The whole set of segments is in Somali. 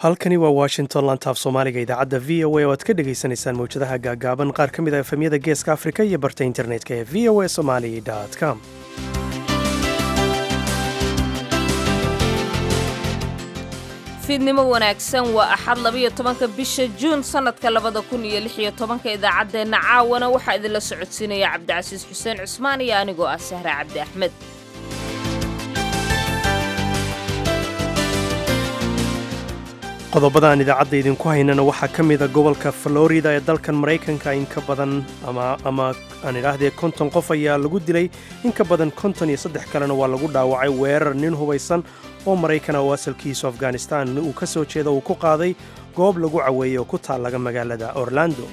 halkani waa washington lantaaf soomaaliga idaacadda v o a oo aad ka dhagaysanaysaan mawjadaha gaagaaban qaar ka mid a efemyada geeska afrika iyo barta internetka ee v o a somali com fiidnimo wanaagsan waa axad labiyo tobanka bisha juun sannadka labada kun iyo lix iyo tobanka idaacaddeenna caawana waxaa idinla socodsiinaya cabdicasiis xuseen cusmaan iyo anigoo ah sahra cabdi axmed qodobada aan idaacadda idinku haynana waxaa ka mida gobolka florida ee dalkan maraykanka in ka badan ama aan idhaahdee konton qof ayaa lagu dilay in ka badan konton iyo saddex kalena waa lagu dhaawacay weerar nin hubaysan oo maraykana oo asalkiisu afghanistan uu ka soo jeeda uu ku qaaday goob lagu caweeyey oo ku taallaga magaalada orlando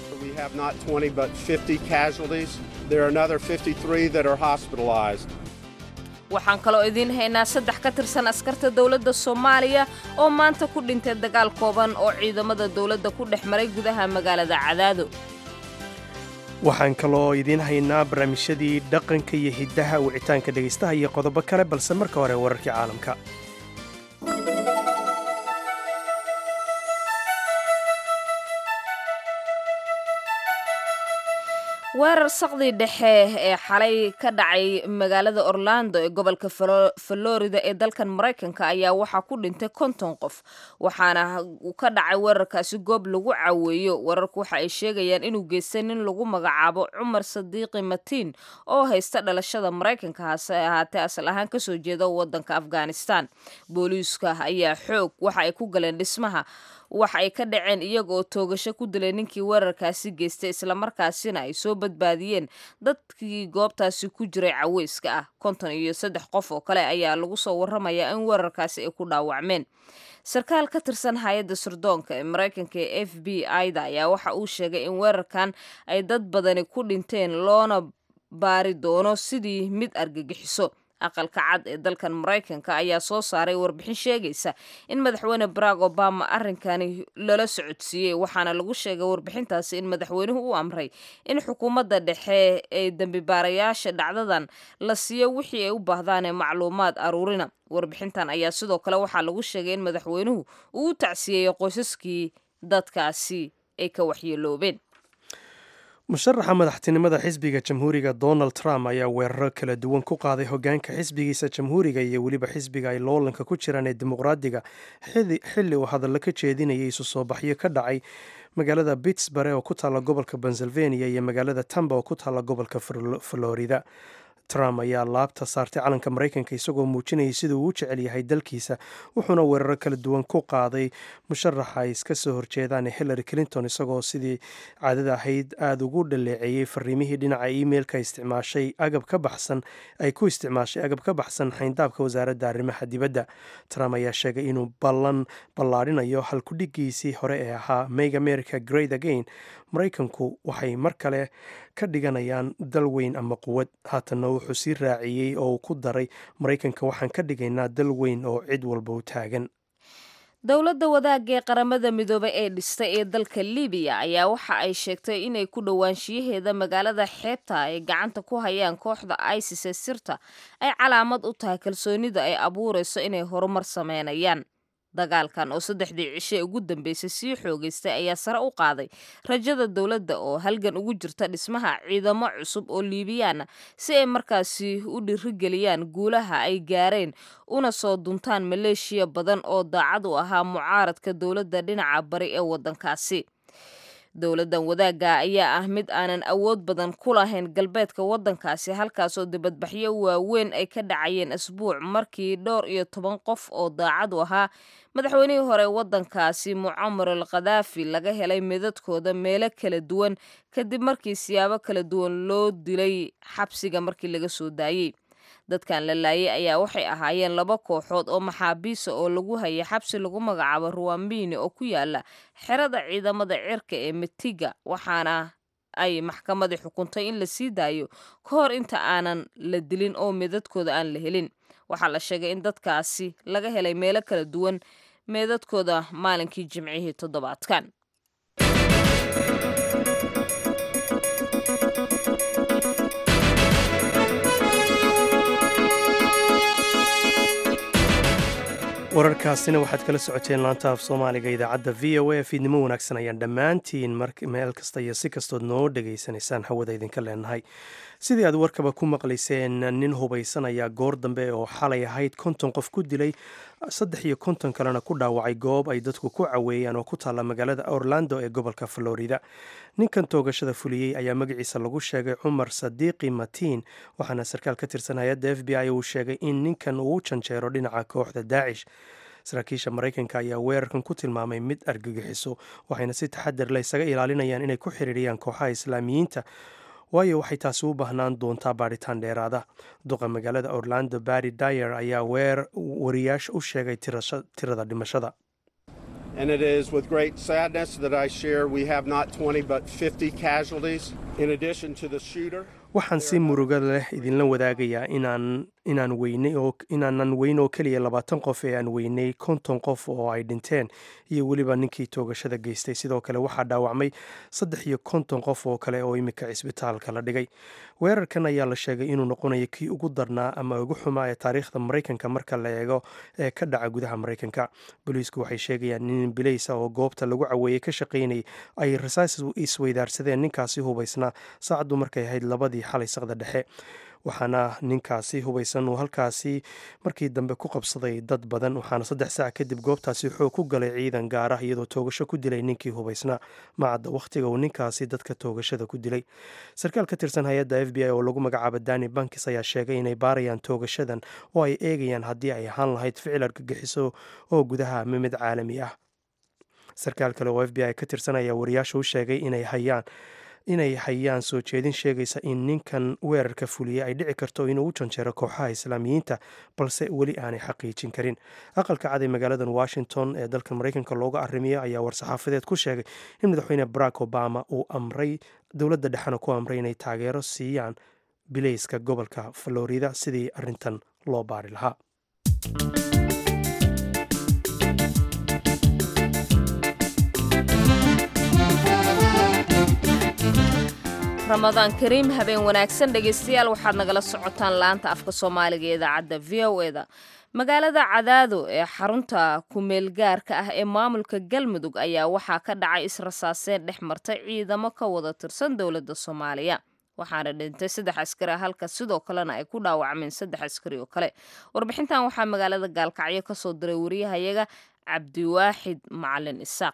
waxaan kaloo idiin haynaa saddex ka tirsan askarta dowladda soomaaliya oo maanta ku dhintay dagaal kooban oo ciidamada dowladda ku dhex maray gudaha magaalada cadaado waxaan kaloo idiin haynaa barnaamijyadii dhaqanka iyo hiddaha wicitaanka dhegaystaha iyo qodobo kale balse marka hore wararkii caalamka weerar saqdii dhexe ee xalay ka dhacay magaalada orlando ee gobolka florida ee dalkan maraykanka ayaa waxaa ku dhintay konton qof waxaana ka dhacay weerarkaasi goob lagu caweeyo weerarku waxa ay sheegayaan inuu geystay nin lagu magacaabo cumar sadiiqi matiin oo haysta dhalashada maraykanka hase ahaatee asal ahaan kasoo jeeda wadanka afghanistan booliiska ayaa xoog waxa ay ku galeen dhismaha wax ay ka dhaceen iyaga oo toogasho ku dilay ninkii weerarkaasi geystay islamarkaasina ay soo badbaadiyeen dadkii goobtaasi ku jiray caweyska ah konton iyo saddex qof oo kale ayaa lagu soo warramayaa in weerarkaasi ay ku dhaawacmeen sarkaal ka tirsan hay-adda sirdoonka ee maraykanka ee f b i-da ayaa waxa uu sheegay in weerarkan ay dad badani ku dhinteen loona baari doono sidii mid argagixiso aqalka cad ee dalkan maraykanka ayaa soo saaray warbixin sheegaysa in madaxweyne barack obama arrinkani lala socodsiiyey waxaana lagu sheegay warbixintaasi in madaxweynuhu u amray in xukuumadda dhexe ee dembibaarayaasha dhacdadan la siiyo wixii ay u baahdaan ee macluumaad aruurina warbixintan ayaa sidoo kale waxaa lagu sheegay in madaxweynuhu uu u tacsiyeeyey qoysaskii dadkaasi ay ka waxyeeloobeen musharaxa madaxtinimada xisbiga jamhuuriga donald trump ayaa weeraro kala duwan ku qaaday hogaanka xisbigiisa jamhuuriga iyo weliba xisbiga ay loolanka ku jiraan ee dimuqraadiga xilli uu hadallo ka jeedinayay isu soo baxyo ka dhacay magaalada pittsburg oo ku taalla gobolka pennsylvania iyo magaalada tamba oo ku taalla gobolka florida trump ayaa laabta saartay calanka maraykanka isagoo muujinayay sida uu u jecel yahay dalkiisa wuxuuna weeraro kala duwan ku qaaday musharaxa ay iska soo horjeedaan hillary clinton isagoo sidii caadada ahayd aada ugu dhaleeceeyey fariimihii dhinaca emailka isticmaashay agab ka baxsan ay ku isticmaashay agab ka baxsan xayndaabka wasaaradda arrimaha dibadda trump ayaa sheegay inuu ballan ballaadhinayo halkudhigiisii hore ee ahaa make america great again maraykanku waxay mar kale ka dhiganayaan dal weyn ama quwad haatanna wuxuu sii raaciyey oo uu ku daray maraykanka waxaan ka dhigaynaa dal weyn oo cid walba u taagan dowladda wadaagga ee qaramada midoobay ee dhistay ee dalka libiya ayaa waxa ay sheegtay inay ku dhowaanshiyaheeda magaalada xeebta ay gacanta ku hayaan kooxda isis ee sirta ay calaamad u tahay kalsoonida ay abuurayso inay horumar sameynayaan dagaalkan oo saddexdii cishe ugu dambeysay sii xoogaystay ayaa sare u qaaday rajada dowladda oo halgan ugu jirta dhismaha ciidamo cusub oo liibiyaana si ay markaasi u dhirigeliyaan guulaha ay gaareen una soo duntaan maleeshiya badan oo daacad u ahaa mucaaradka dowladda dhinaca bari ee waddankaasi dowladdan wadaagga ayaa ah mid aanan awood badan ku lahayn galbeedka waddankaasi halkaasoo dibadbaxyo waaweyn ay ka dhacayeen asbuuc markii dhowr iyo toban qof oo daacad u ahaa madaxweynihii hore waddankaasi mucamar al khadaafi laga helay midadkooda meelo kala duwan kadib markii siyaabo kala duwan loo dilay xabsiga markii laga soo daayey dadkan la laayay ayaa waxay ahaayeen laba kooxood oo maxaabiisa oo lagu hayay xabsi lagu magacaabo ruwambini oo ku yaala xerada ciidamada cirka ee metiga waxaana ay maxkamadii xukuntay in la sii daayo ka hor inta aanan la dilin oo meedadkooda aan la helin waxaa la sheegay in dadkaasi laga helay meelo kala duwan meedadkooda maalinkii jimcihii toddobaadkan wararkaasina waxaad kala socoteen laanta af soomaaliga idaacadda v o a fiidnimo wanaagsan ayaan dhammaantiin meel kasta iyo si kastood noo dhegaysanaysaan hawada idinka leenahay sidii aad warkaba ku maqlayseen nin hubaysan ayaa goor dambe oo xalay ahayd konton qof ku dilay saddex iyo konton kalena ku dhaawacay goob ay dadku ku caweeyaan oo ku taalla magaalada orlando ee gobolka florida ninkan toogashada fuliyey ayaa magaciisa lagu sheegay cumar sadiiqi matiin waxaana sarkaal ka tirsan hay-adda f b i uu sheegay in ninkan uu u janjeero dhinaca kooxda daacish saraakiisha maraykanka ayaa weerarkan ku tilmaamay mid argagixiso waxayna si taxadar le isaga ilaalinayaan inay ku xiriiriyaan kooxaha islaamiyiinta waayo waxay taasi u baahnaan doontaa baadhitaan dheeraada duqa magaalada orlando barry dyer ayaa weer wariyaasha u sheegay tirada dhimashada And it is with great sadness that I share we have not 20 but 50 casualties in addition to the shooter. waxaan si muruga leh idinla wadaagayaa inaan inaan weynay oo inaanan weyn oo keliya labaatan qof ee aan weynay konton qof oo ay dhinteen iyo weliba ninkii toogashada geystay sidoo kale waxaa dhaawacmay saddex iyo konton qof oo kale oo iminka cisbitaalka la dhigay weerarkan ayaa la sheegay inuu noqonayo kii ugu darnaa ama ugu xumaa ee taariikhda maraykanka marka la eego ee ka dhaca gudaha maraykanka booliisku waxay sheegayaan nin bilaysa oo goobta lagu caweeyey ka shaqaynayay ay rasaas isweydaarsadeen ninkaasi hubaysnaa saacaddu markay ahayd labadii xalay saqda dhexe waxaana ninkaasi hubaysan uu halkaasi markii dambe ku qabsaday dad badan waxaana saddex saac kadib goobtaasi xoog ku galay ciidan gaar ah iyadoo toogasho ku dilay ninkii hubaysnaa macadda wakhtiga uu ninkaasi dadka toogashada ku dilay sarkaal ka tirsan hay-adda f b i oo lagu magacaabo dani bankis ayaa sheegay inay baarayaan toogashadan oo ay eegayaan haddii ay ahaan lahayd ficil argagixiso oo gudaha ama mid caalami ah sarkaal kale oo f b i ka tirsan ayaa wariyaasha u sheegay inay hayaan inay hayaan soo jeedin sheegaysa in ninkan weerarka fuliyey ay dhici karto inuu u janjeero kooxaha islaamiyiinta balse weli aanay xaqiijin karin aqalka cad ee magaaladan washington ee dalka maraykanka looga arrimiyo ayaa war-saxaafadeed ku sheegay in madaxweyne barack obama uu amray dowladda dhexena ku amray inay taageero siiyaan bilayska gobolka florida sidii arrintan loo baari lahaa ramadaan kariim habeen wanaagsan dhegaystayaal waxaad nagala socotaan laanta afka soomaaliga ee idaacadda v o eda magaalada cadaado ee xarunta kumeel gaarka ah ee maamulka galmudug ayaa waxaa ka dhacay israsaaseen dhex martay ciidamo ka wada tirsan dowladda soomaaliya waxaana dhintay saddex askari ah halka sidoo kalena ay ku dhaawacmeen saddex askari oo kale warbixintan waxaa magaalada gaalkacyo kasoo diray wariyahayaga cabdiwaaxid macalin isaaq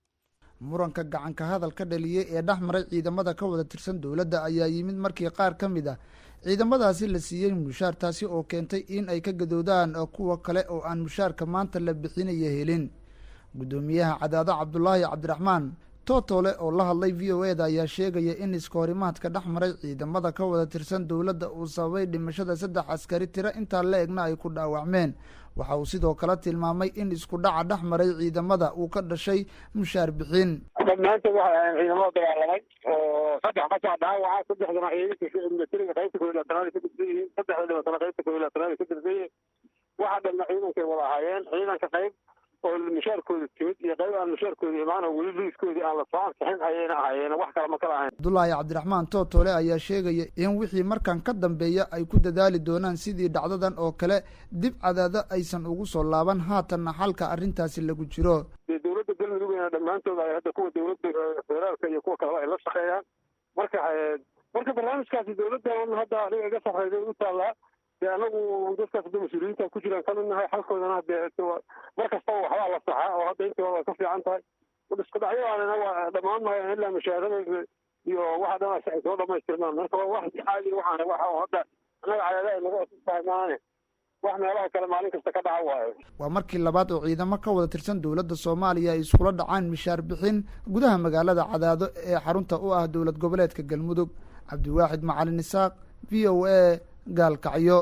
muranka gacanka hadal ka dhaliyey ee dhex maray ciidamada ka wada tirsan dowladda ayaa yimid markii qaar ka mid ah ciidamadaasi la siiyey mushaar taasi oo keentay in ay ka gadoodaan kuwa kale oo aan mushaarka maanta la bixinaya helin guddoomiyaha cadaado cabdulaahi cabdiraxmaan tootole oo la hadlay v o eda ayaa sheegaya in iskahorimaadka dhex maray ciidamada ka wada tirsan dowladda uu sababay dhimashada saddex askari tiro intaa la egna ay ku dhaawacmeen waxa uu sidoo kale tilmaamay in isku dhaca dhex maray ciidamada uu ka dhashay mushaar bixin dhammaantood waxay ahayn ciidamada dagaalamay oo saddex qasaa dhaawaca saddexdana ciidanka militariga qaybta koob iyo labaatanaad ay ka tirsan yihiin saddexda dhibatana qaybta koob iyo labaatanaad ay ka tirsan yihiin waxa dhanna ciidankay wada ahaayeen ciidanka qayb oo mushaarkooda timid iyo qayb aan mushaarkooda imaan oo weli liiskoodii aan la soo ansixin ayayna ahaayeen wax kale ma kala ahayn cabdulaahi cabdiraxmaan tootole ayaa sheegaya in wixii markan ka dambeeya ay ku dadaali doonaan sidii dhacdadan oo kale dib cadaado aysan ugu soo laaban haatanna xalka arrintaasi lagu jiro dee dowladda galmudugna dhammaantood ay hadda kuwa dowladda federaalka iyo kuwa kaleba ay la shaqeeyaan marka marka barnaamijkaasi dowladdan hadda aniga iga sarreyday u taallaa dee anagu dadkaas hadda mas-uuliyiinta ku jiraan kamid nahay xalkoodana dee mar kastaba waxbaa la saxaa oo hadda intooda way ka fiican tahay isku dhacyadanina waa dhammaan maayan ilaa mushaarada iyo waxa dhan ay soo dhamaystirmaan marka waa wax caadi waxaan waxa hadda annaga cadaada ay naga tahay maane wax meelaha kale maalin kasta ka dhaca waayo waa markii labaad oo ciidamo ka wada tirsan dowladda soomaaliya ay iskula dhacaan mishaar bixin gudaha magaalada cadaado ee xarunta u ah dowlad goboleedka galmudug cabdiwaaxid macalin isaaq v o a gaalkacyo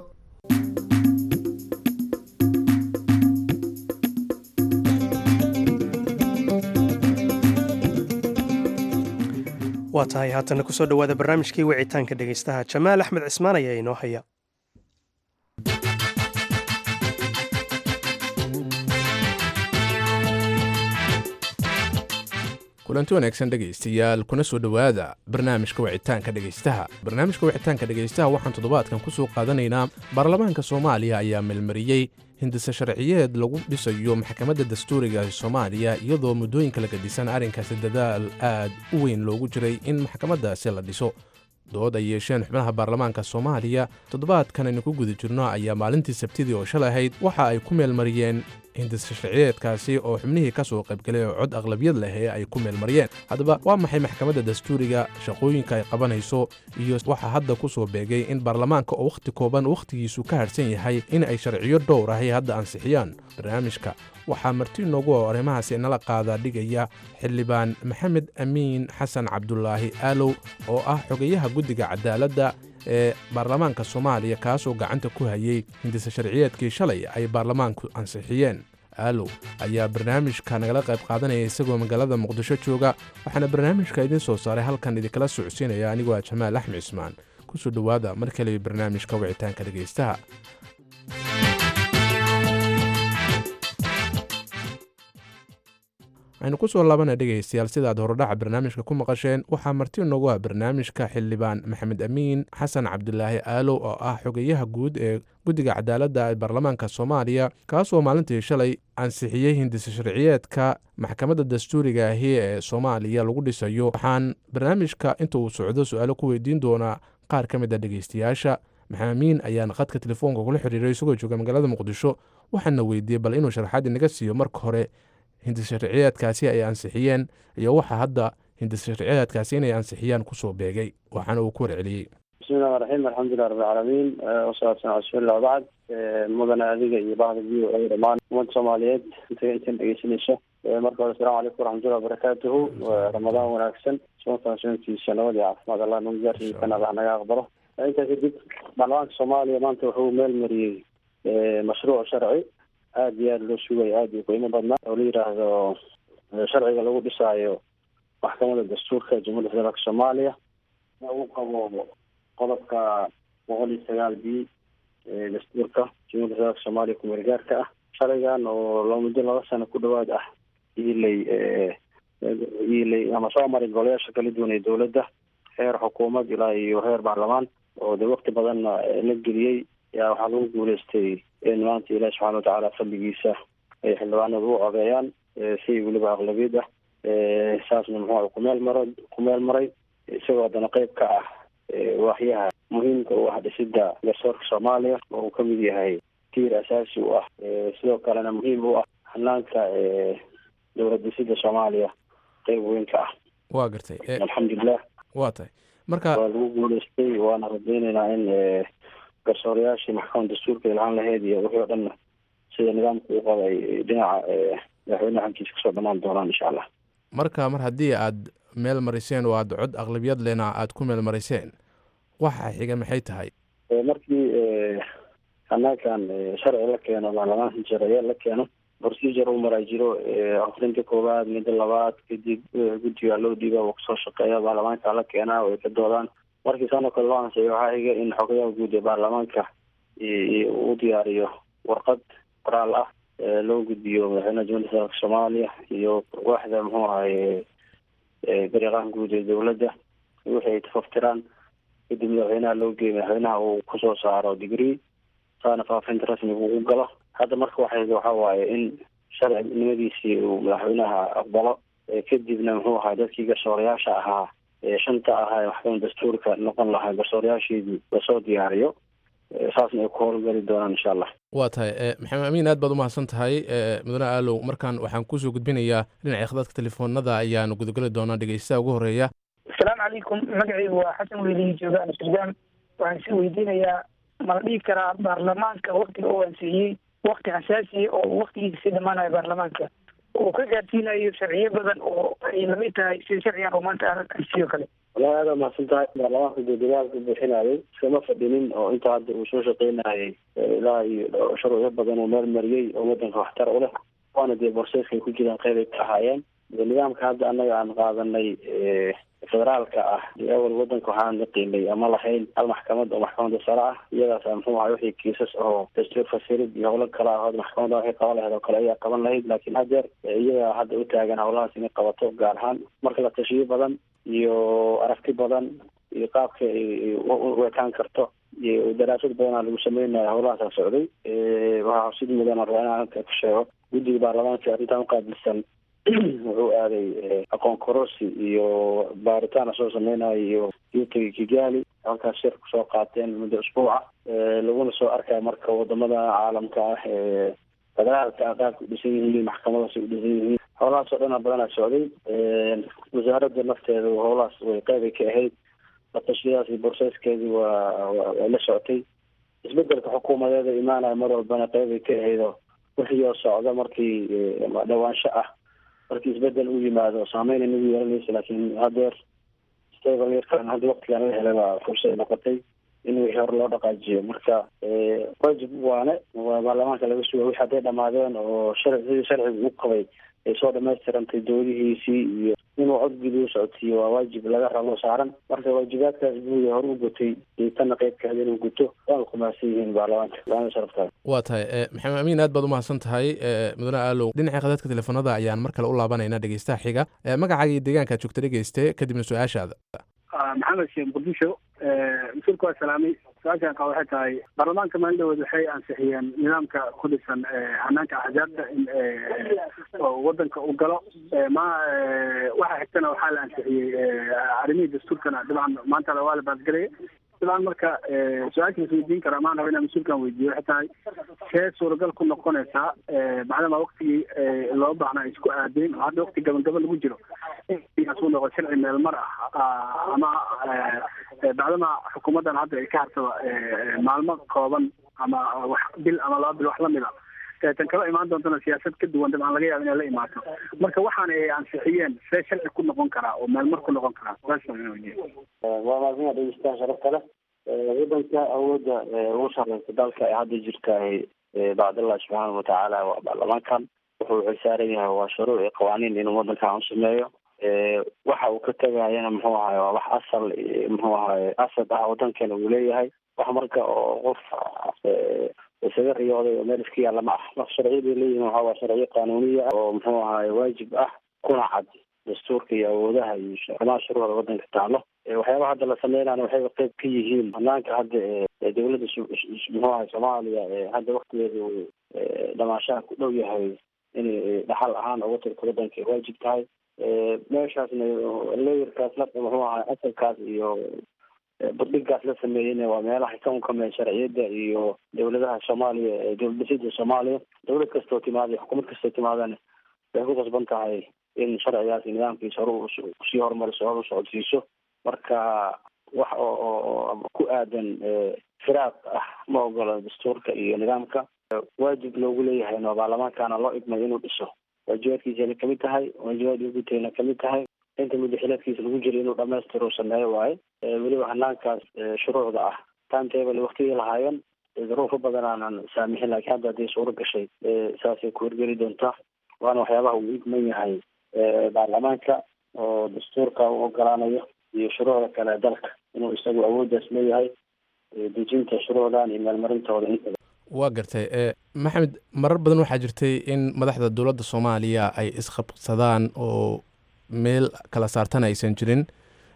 waa tahay haatana kusoo dhowaada barnaamijkii wicitaanka dhegaystaha jamaal axmed cismaan ayaa inoo haya kulanti wanaagsan dhegaystayaal kuna soo dhowaada barnaamijka wicitaanka dhegaystaha barnaamijka wicitaanka dhegaystaha waxaan toddobaadkan ku soo qaadanaynaa baarlamaanka soomaaliya ayaa melmariyey hindise sharciyeed lagu dhisayo maxkamadda dastuuriga soomaaliya iyadoo muddooyinka la gadisan arrinkaasi dadaal aad u weyn loogu jiray in maxkamaddaasi la dhiso dood ay yeesheen xubnaha baarlamaanka soomaaliya toddobaadkan aynu ku guda jirno ayaa maalintii sabtidii oo shalay ahayd waxa ay ku meelmariyeen hindise sharciyeedkaasi oo xubnihii ka soo qaybgalay oo cod aqlabiyad leh ee ay ku meelmariyeen haddaba waa maxay maxkamadda dastuuriga shaqooyinka ay qabanayso iyo waxaa hadda ku soo beegay in baarlamaanka oo wakhti kooban wakhtigiisu ka harhsan yahay in ay sharciyo dhowr ahay hadda ansixiyaan barnaamijka waxaa marti inoogu oo arrimahaasi nala qaadaa dhigaya xildhibaan maxamed amiin xasan cabdulaahi aalow oo ah xogayaha guddiga cadaaladda ee baarlamaanka soomaaliya kaasoo gacanta ku hayay hindise sharciyeedkii shalay ay baarlamaanku ansixiyeen aalow ayaa barnaamijka nagala qayb qaadanaya isagoo magaalada muqdisho jooga waxaana barnaamijka idiin soo saaray halkan idinkala socodsiinaya anigoo ah jamaal axmed cismaan kusoo dhowaada mar kale barnaamijka wicitaanka dhegaystaha aynu ku soo laabana dhegaystayaal sidaad horodhaca barnaamijka ku maqasheen waxaa marti noogu ah barnaamijka xildhibaan maxamed amiin xasan cabdulaahi aalow oo ah xogeyaha guud ee guddiga cadaaladda ee baarlamaanka soomaaliya kaasoo maalintii shalay ansixiyey hindise sharciyeedka maxkamadda dastuuriga ahi ee soomaaliya lagu dhisayo waxaan barnaamijka inta uu socdo su-aalo ku weydiin doonaa qaar ka mid a dhegaystayaasha maxamed amiin ayaan khadka telefoonka kula xiriiray isagoo jooga magaalada muqdisho waxaana weydiiyey bal inuu sharaxaad inaga siiyo marka hore hindise sharciyeedkaasi ay ansixiyeen iyo waxa hadda hindise sharciyeedkaasi inay ansixiyaan kusoo beegay waxaana uu ku warceliyey bismillahi raxiim alxamdulilah rabbilcaalamiin wasalaatu sala rasuulillah wabacd mudane adiga iyo bahda v o a dhammaan ummadda soomaaliyeed inta intan dhegeysanaysa marka hore asalamu calaykum waraxmatullahi wabarakaatuhu ramadaan wanaagsan soonkan soonkiisa nabad iyo caafimaad allah nagu gaarsiisan allah naga aqbalo intaa kadib baarlamaanka soomaaliya maanta wuxuu meel mariyey mashruuc sharci aada iyo aada loo sugaya aada iyo qiimo badnaa oo la yidhaahdo sharciga lagu dhisaayo maxkamadda dastuurka jamhuuiyadda federaalka soomaaliya uu qabo qodobka boqol iyo sagaal b dastuurka jamhuiyadda federaalka soomaaliya kumeel gaarka ah sharcigan oo loo muddo laba sano ku dhawaad ah iilay iilay ama soo maray golayaasha kala duwan ee dowladda heer xukuumad ilaa iyo heer baarlamaan oo de wakti badanna la geliyey yaa waxaa lagu guuleystay in maanta ilaahi subxana watacaala fadligiisa ay xildhibaanadu u codeeyaan si weliba aqlabiyad ah saasna muxuu kumeel maro kumeel maray isagoo haddana qeyb ka ah waaxyaha muhiimka u ah dhisidda garsoorka soomaaliya oo uu kamid yahay tiir asaasi u ah sidoo kalena muhiim u ah hanaanka dowlad dhisidda soomaaliya qeyb weyn ka ah waa gartay alxamdulilah waa tahay marka waa lagu guuleystay waana rajeyneynaa in garsoorayaashii maxkamadda dastuurka ilhaan laheyd iyo wixii o dhanna sida nidaamka u qaba ay dhinaca madaxweyneha xagkiisa kasoo dhamaan doonaan insha allah marka mar haddii aad meel mariseen oo aad cod aqlabiyad lena aad ku meel mariseen waxa xiga maxay tahay markii hanaankan sharci la keeno baarlamaanka jaraye la keeno procedure u maraa jiro akrinta koowaad midda labaad kadib guddiga loo dhiiba uu kasoo shaqeeya baarlamaanka la keenaa oo ay ka doodaan markii saanoo kale loo ansiyo waxaa xiga in xogayaha guud ee baarlamaanka uu diyaariyo warqad qoraal ah loo gudbiyo madaxweynaha jamhuiyadda federaalka soomaaliya iyo waaxda muxuu ahaye gariiqaha guud ee dowladda wixii ay tafaftiraan kadib madaxweynaha loo geeyo madaxweynaha uu kusoo saaro degree saana faafinta rasmiga ugu galo hadda marka waxay waxa waaye in sharcinimadiisii uu madaxweynaha aqbalo kadibna muxuu ahaa dadkii garsoorayaasha ahaa shanta ahaa ee maxkamadda dastuurka noqon lahaa garsoorayaasheedii lasoo diyaariyo saasna ay ku howlgeli doonaan insha allah waa tahay maxamed amiin aad baad u mahadsan tahay mudane aalow markaan waxaan kusoo gudbinayaa dhinaca khadadka telefoonada ayaanu gudageli doonaa dhegeystaha ugu horeeya asalaamu calaykum magacaygu waa xasan weylihi jooga amsterdam waxaan si weydiinayaa ma la dhihi karaa baarlamaanka waktiga uu ansiiyey wakti xasaasiya oo waktigiisa si dhamaanayo baarlamaanka uu ka gaarsiinayo sharciyo badan oo ay lamid tahay sida sharcigan oo maanta ansiyo kale wallahi aada mahadsan tahay baarlamaanka dee dadaalka bixinayay iskama fadhinin oo inta hadda uu soo shaqeynayay ilaa iyo shuruucyo badan oo meel mariyey oo wadanka waxtar u leh waana dee borseeskay ku jiraan qeyb ay ka ahaayeen nidaamka hadda annaga aan qaadanay federaalka ah awal wadanka waxaan naqiinay ama lahayn hal maxkamad oo maxkamadda sare ah iyadaas muxuu ahay wixii kiisas oo dastuur fasirid iyo howlo kale ahood maxkamadda waxay qaban lahayd oo kale ayaa qaban lahayd laakiin hadeer iyaga hadda u taagan howlahaas inay qabato gaar ahaan marka la tashiyo badan iyo aragti badan iyo qaabka u ekaan karto iyo daraasad badanaa lagu sameynaya howlahaasa socday waxaa xusid mudan raba inaan halka ku sheego guddiga baarlamaanka arrintan uqaabilsan wuxuu aaday aqoon kororsi iyo baaritaan soo sameynayo iyo yuutagi kigali halkaas shir kusoo qaateen muddo usbuuca laguna soo arkaya marka wadamada caalamka ah ee federaalka ah qaabka udhisan yihiin maxkamadaas u dhisan yihiin howlahaas oo dhana badanaa socday wasaaradda nafteeda howlahaas way qeybay ka ahayd latashiyadaas iyo borseskeedii waa way la socotay isbedelka xukuumadeeda imaanaya mar walbana qeybay ka ahaydoo wixii oo socda markii dhawaansho ah markii isbedel u yimaado saameyn inagu yeelanaysa laakiin hadeer stablkan hadda waktigan la helay baa fursad noqotay in wixii hore loo dhaqaajiyo marka wajib waane waa baarlamaanka laga suga wixi hadday dhamaadeen oo sharci sidii sharciga u qabay ay soo dhamaystirantay doodihiisii iyo inuu codgudi u socodsiiyo waa waajib laga rabo saaran marka waajibaadkaas buu hore u gutay iyo tanna qeybkeeda inuu guto waana kumahadsan yihiin baarlamaanka laana sharaftaada waa tahay maxamed amiin aad baad umahadsan tahay mudane aalow dhinaca khadadka telefoonada ayaan mar kale u laabanayna dhegeystaha xiga magacaaga iyo deegaankaad joogta dhegeyste kadibna su-aashaada maxamed sheekh muqdisho mas-uulka waa salaamay su-aashaan qaba waxay tahay baarlamaanka maalindhawood waxay ansixiyeen nidaamka ku dhisan hanaanka axzaabta in wadanka uu galo ma waxa xigtana waxaa la ansixiyey arrimihii dastuurkana dabcan maanta waa la baadgelaya dabcan marka su-aasha isweydiin kara maan raba inaan mas-uulkan weydiiyo waxay tahay see suuragal ku noqonaysaa macdama waktigii loo baahnaa isku aadeen oo hadda wakti gabagaba lagu jiro inuu noqo sharci meel mar ah ama bacdama xukuumaddan hadda ay ka hartaba maalmo kooban ama wax bil ama laba bil wax lamid a tan kala imaan doontana siyaasad ka duwan dabcan laga yaaba inay la imaato marka waxaana ay ansixiyeen see sharci ku noqon karaa oo meel mar ku noqon karaa waa maadina dhegeystaha sharafta leh wadanka awoodda ugu sareysa dalka ee hadda jirta bacdallah subxaana watacaala waa baarlamaankan wuxuu xilsaaran yahay waa shuruuc iyo qawaaniin inuu wadankan u sameeyo waxa uu ka tegayana muxuu ahaye waa wax asal muxuu ahaye asad ah wadankeena uu leeyahay wax marka oo qof isaga riyooday oo meel iska yaalla ma ah marka sharciyaday leeyihin waxa waa sharciyo qanuuniya oo muxuu ahaye waajib ah kuna cad dastuurka iyo awoodaha iyo arrimaha shuruucda wadanka taalo waxyaabaha hadda la sameynana waxayba qeyb ka yihiin banaanka hadda ee dowladda muxuu ahay soomaaliya ee hadda waktigeeda uu dhamaashaha ku dhow yahay inay dhaxal ahaan uga tirto wadanka ay waajib tahay meeshaasna leeyarkaas la muxuu ahay asalkaas iyo burdhigaas la sameeyeyna waa meelaha ka unkameen sharciyadda iyo dowladaha soomaaliya ee dowladhisida soomaaliya dowlad kastoo timaada xukuumad kastoo timaadana waxay ku qasban tahay in sharcigaas iyo nidaamkiisa hore usii horumariso hore usocodsiiso marka wax oo ku aadan firaaq ah ma ogola dastuurka iyo nidaamka waajib loogu leeyahay no baarlamaankana loo idmay inuu dhiso waajibaadkiisana kamid tahay waajibaad gutayna kamid tahay inta muddo xileedkiisa lagu jira inuu dhamaystiro sameeyo waaye weliba hanaankaas shuruucda ah timetable waktigii lahaayeen duruufo badan aanan saamixin laakiin hadda hadday suuro gashay saasay ku horgeli doontaa waana waxyaabaha uu idman yahay baarlamaanka oo dastuurka u ogolaanayo iyo shuruucda kale dalka inuu isagu awooddaas leeyahay dejinta shuruucdan iyo meelmarintooda intaba waa gartay maxamed marar badan waxaa jirtay in madaxda dowladda soomaaliya ay isqabsadaan oo meel kala saartan aysan jirin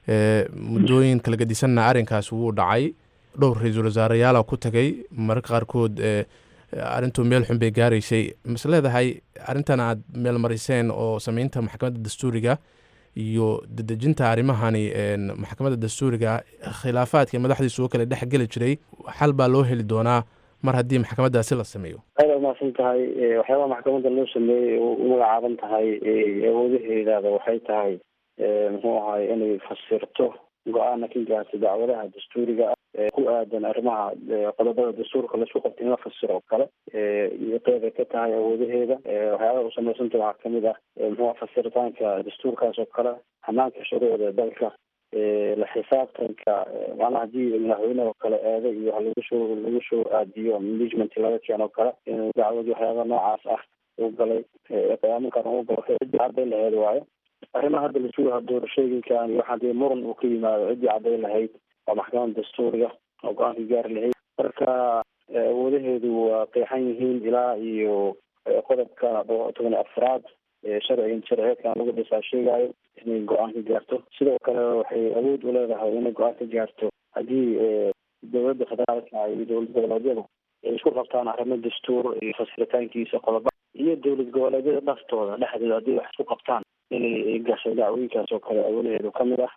muddooyin kala gedisanna arrinkaas wuu dhacay dhowr ra-iisul wasaareyaala ku tagay mararka qaarkood arrintuu meel xun bay gaaraysay mas leedahay arrintan aad meel mariseen oo sameynta maxkamadda dastuuriga iyo dedejinta arrimahani maxkamadda dastuuriga khilaafaadka madaxdiisu oo kale dhex geli jiray xal baa loo heli doonaa mar haddii maxkamaddaasi la sameeyo aada umahadsan tahay waxyaabaha maxkamadda loo sameeyey u magacaaban tahay awoodaheedaada waxay tahay muxuu ahay inay fasirto go-aana ka gaarta dacwadaha dastuuriga ah ku aadan arrimaha qodobada dastuurka laisku qabta in la fasiro oo kale iyo qeybay ka tahay awoodaheeda waxyaabaha u samaysanta waxaa kamid ah muxuu fasiritaanka dastuurkaas oo kale hanaanka shuruucda dalka la xisaabtanka macnaha hadii madaxweyne oo kale eedo iyo wax lagu soo lagu soo aadiyo management laga keeno oo kale inuu dacwadi waxyaaba noocaas ah u galay qiyaamankan u galo cidii hadday laheed waayo arrimaha hadda la sugaha doorashooyinkan iyo waxaa dee muran uu ka yimaado ciddii caddayn lahayd waa maxkamada dastuuriga oo go-aanka gaari lahayd marka awoodaheedu waa qeexan yihiin ilaa iyo qodobka toban iyo afraad sharcigan sharciyeedkan lagu dhisaa sheegayo inay go-aan ka gaarto sidoo kale waxay awood u leedahay inay go-aan ka gaarto haddii dowladda federaalka iyo dowlad goboleedyadu ay isku qabtaan arrimo dastuur iyo fasiritaankiisa qodoba iyo dowlad goboleedyada dhaftooda dhexdooda haddii wax isku qabtaan inay gasho dacwooyinkaas oo kale awoodaheedu ka mid ah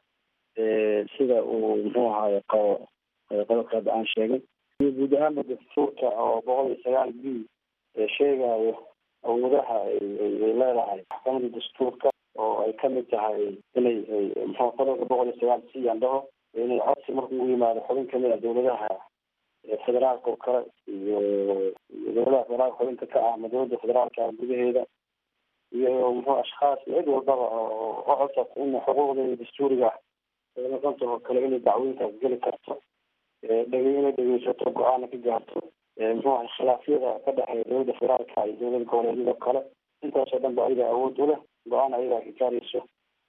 sida uu muxuu ahaye qabo qodobka hadda aan sheegay iyo guud ahaanba dastuurka oo boqol iyo sagaal b sheegayo awoodaha ay leedahay maxkamada dastuurka oo ay kamid tahay inay muxuu qodobka boqol iyo sagaal c aan dhaho inay codsi marka ugu yimaado xubin kamid a dowladaha federaalka oo kale iyo dowladaha federaalka xubinta ka ah ama dowladda federaalka gudaheeda iyo muxuu ashkhaas cid walbaba oo codsata in xuquuqdeeda dastuuriga noqonta oo kale inay dacwooyinkaas geli karto dhege inay dhegeysato go-aana ka gaarto muxuu ahay khilaafyada ka dhexeeya dowladda federaalka iyo dowlada goboleedyada kale intaasoo dhan ba ayaga awood u leh go-aan ayagaa ka gaarayso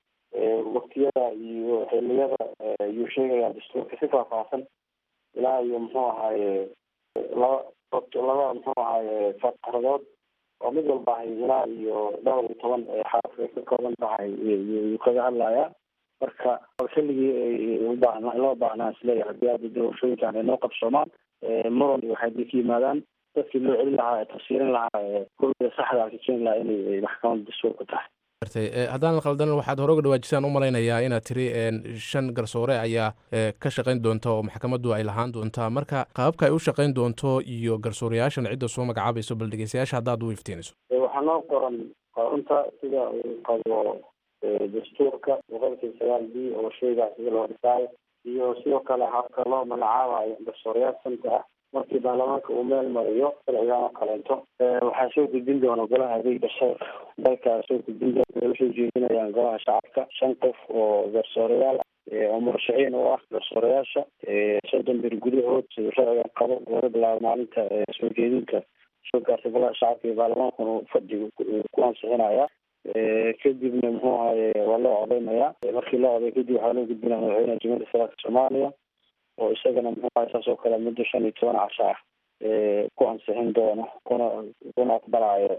waktiyada iyo xiliyada ayuu sheegayaa dastuurka si faahfaahsan ilaa iyo muxuu ahaaye laba laba muxuu ahaaye faqradood oo mid walba ahay ilaa iyo dhowr iyo toban xaraf ay ka kooban tahay yuu kaga hadlayaa marka xilligii ubaahnaa loo baahnaa isleeyahay haddii hadda doorashooyinkan ay noo qabsoomaan muran iyo waxay ka yimaadaan dadkii loo celin lahaa ee tafsiirin lahaa kulliga saxda ka keeni lahaa inay maxkamadda dastuurka tahay haddaan la qaldan waxaad hore uga dhawaajisaan u malaynayaa inaad tiri shan garsoore ayaa ka shaqayn doonta oo maxkamaddu ay lahaan doontaa marka qaababka ay u shaqayn doonto iyo garsoorayaashan cidda soo magacaabayso bal dhegeystayaasha haddaad u iftiiniso waxaa noo qoran qorunta sida uu qabo dastuurka boqolkiiba sagaal b oo sheegaa sida loo dhisaayo iyo sidoo kale habka loo magacaabayo garsoorayaal sanka ah markii baarlamaanka uu meel mariyo sharcigan oo kaleento waxaa soo gudbin doona golaha adeeg garsoor dalkaa soo gudbin doona usoo jeedinayaan golaha shacabka shan qof oo garsoorayaal oo murashaxiin u ah garsoorayaasha soddon bir gudahood siduu sharcigan qabo laga bilaabo maalinta soo jeedinka soo gaartay golaha shacabka iyo baarlamaankuna fadhiga ku ansixinaya kadibna muxuu ahaye waa loo codeynayaa markii loo coday kadib waxaa loo gudbinaya madaxweynaha jamhuuriyadda federaalka soomaaliya oo isagana muxuu ahay saas oo kale muddo shan iyo toban casho ah ku ansixin doono kuna kuna aqbalayo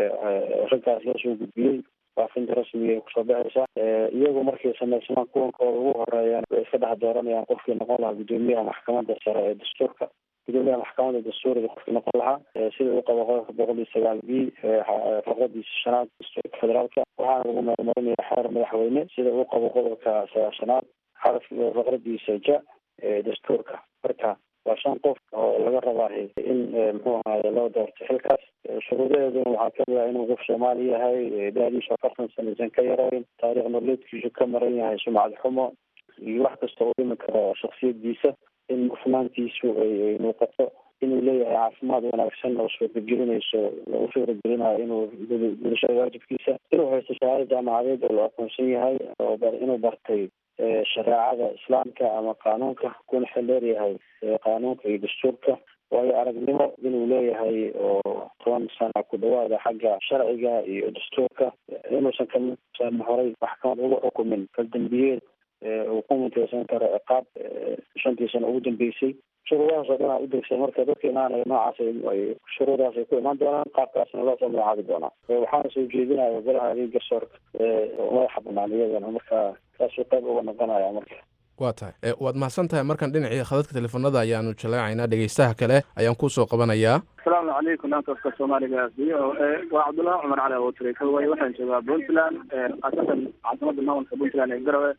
raggaas loo soo gudbiyey faafinta rasmiga ay kusoo baxaysa iyagu markay sameysmaan kuwankooda ugu horeeyaan way iska dhex dooranayaan qofkii noqon lahaa guddoomiyaha maxkamadda sare ee dastuurka gudoomiyaha maxkamadda dastuuriga qofkii noqon lahaa sida uu qabo qodobka boqol iyo sagaal b faqradiisa shanaad dastuurka federaalka waxaana lagu meelmarinaya xeer madaxweyne sida uu qabo qodobka sagaashanaad xaraf faqradiisa ja dastuurka marka waa shan qof oo laga rabaa in muxuu ahaye loo doorto xilkaas shuruudaheeduna waxaa kamid ah inuu qof soomaali yahay da-diisu afartan sanaysan ka yarayn taariikh nololeedkiisu ka maran yahay sumcad xumo iyo wax kasta oo dhimi karo shaksiyadiisa in hufnaantiisu ay muuqato inuu leeyahay caafimaad wanaagsan oo suuragelinayso u suuragelinayo inuu gudashada waajibkiisa inuu haysto shahaado jaamacadeed oo la aqoonsan yahay oo inuu bartay shareecada islaamka ama qaanuunka kuna xildheer yahay qaanuunka iyo dastuurka waayo aragnimo inuu leeyahay oo toban sana ku dhawaada xagga sharciga iyo dastuurka inuusan kamidsan horay maxkamad ugu xukumin kaldambiyeed uu ku muteysan karo ciqaab shantii sano ugu dambeysay shuruudahaas oo dhan aa udegsa marka dadka imaanaya noocaas shuruudaas ay ku imaan doonaan qaabkaasna loo soo magacaabi doonaa waxaana soo jeedinaya golaha adeeg garsoorka madaxa banaan iyadana marka kaasuu qayb uga noqonaya marka waa tahay waad mahadsan tahay markan dhinacii khadadka teleefonada ayaanu jaleecaynaa dhegeystaha kale ayaan kusoo qabanayaa asalaamu calaykum dhankafka soomaaliga v o a waa cabdullahi cumar cali abotire kalway waxaan joogaa puntland khaasatan caasimada maamulka puntland ee garowe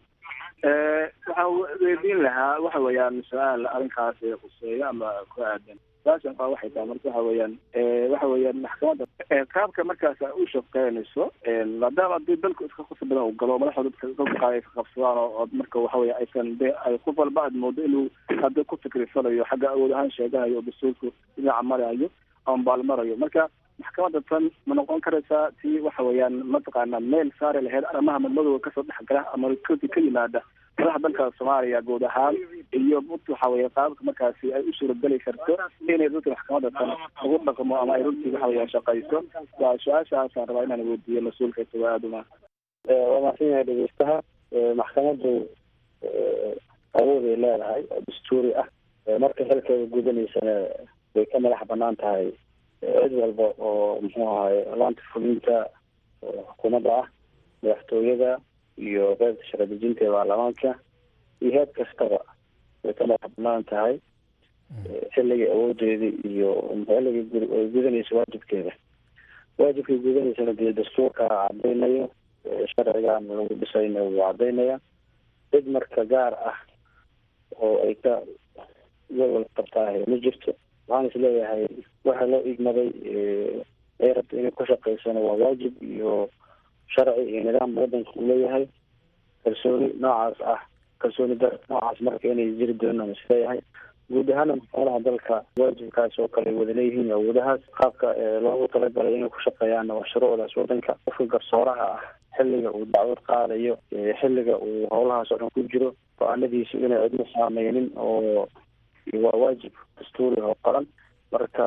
waxaan weydiin lahaa waxa weeyaan su-aal arrinkaas khuseeyo ama ku aadan su-aashan kaa waxay tahay marka waxa weeyaan waxa weeyaan maxkamadda qaabka markaas u shaqeynayso maadaama hadii dalku iska khusr badan uu galo madaxda dadka dadka ay qabsadaan oo marka waxa weya aysan de ay qof walba aad moodo inuu hadda ku fikirsanayo xagga awood ahaan sheeganayo oo dastuurku dhinaca marayo ama baalmarayo marka maxkamadda tan ma noqon karaysaa tii waxa weeyaan mataqaana meel saari lahayd arrimaha madmadowga kasoo dhexgala ama rikoodka ka yimaada madaxa dalka soomaaliya guud ahaan iyo waxa weye qaabka markaasi ay u suurageli karto inay dadka maxkamadda tan ugu dhaqmo ama ay runtii waxa weya shaqayso waa su-aashaasaan rabaa inaan weydiiyo mas-uulka isago aada uma waa mahadsan yahay dhegeystaha maxkamaddu awood ay leedahay oo dastuuri ah marka xilkeeda gudanaysana way ka madax banaan tahay cid walba oo muxuu ahaye laanta fulinta xukuumadda ah madaxtooyada iyo qeybta shaqo dejinta ee baarlamaanka iyo heed kastaba way ka madax banaan tahay xilligii awoodeeda iyo xilligii ay gudanaysa waajibkeeda waajibkay gudanaysana dee dastuurka cadaynayo sharcigan lagu dhisayna wuu cadaynaya cid marka gaar ah oo ay ka walwal qabtaahay ma jirto waxaan is leeyahay waxa loo igmaday ay rabta inay ku shaqaysana waa waajib iyo sharci iyo nidaam wadanka uu leeyahay kalsooni noocaas ah kalsooni dar noocaas marka inay jiri doonaan is leeyahay guud ahaana maxkamadaha dalka waajibkaas oo kale ay wada leeyihiin awoodahaas qaabka loogu talagalay inay ku shaqeeyaanna waa shuruucdaas wadanka qofka garsooraha ah xilliga uu dacwad qaadayo xilliga uu howlahaas oo dhan ku jiro go-aanadiisu inay cidna saameynin oo waa waajib dastuuri oo qoran marka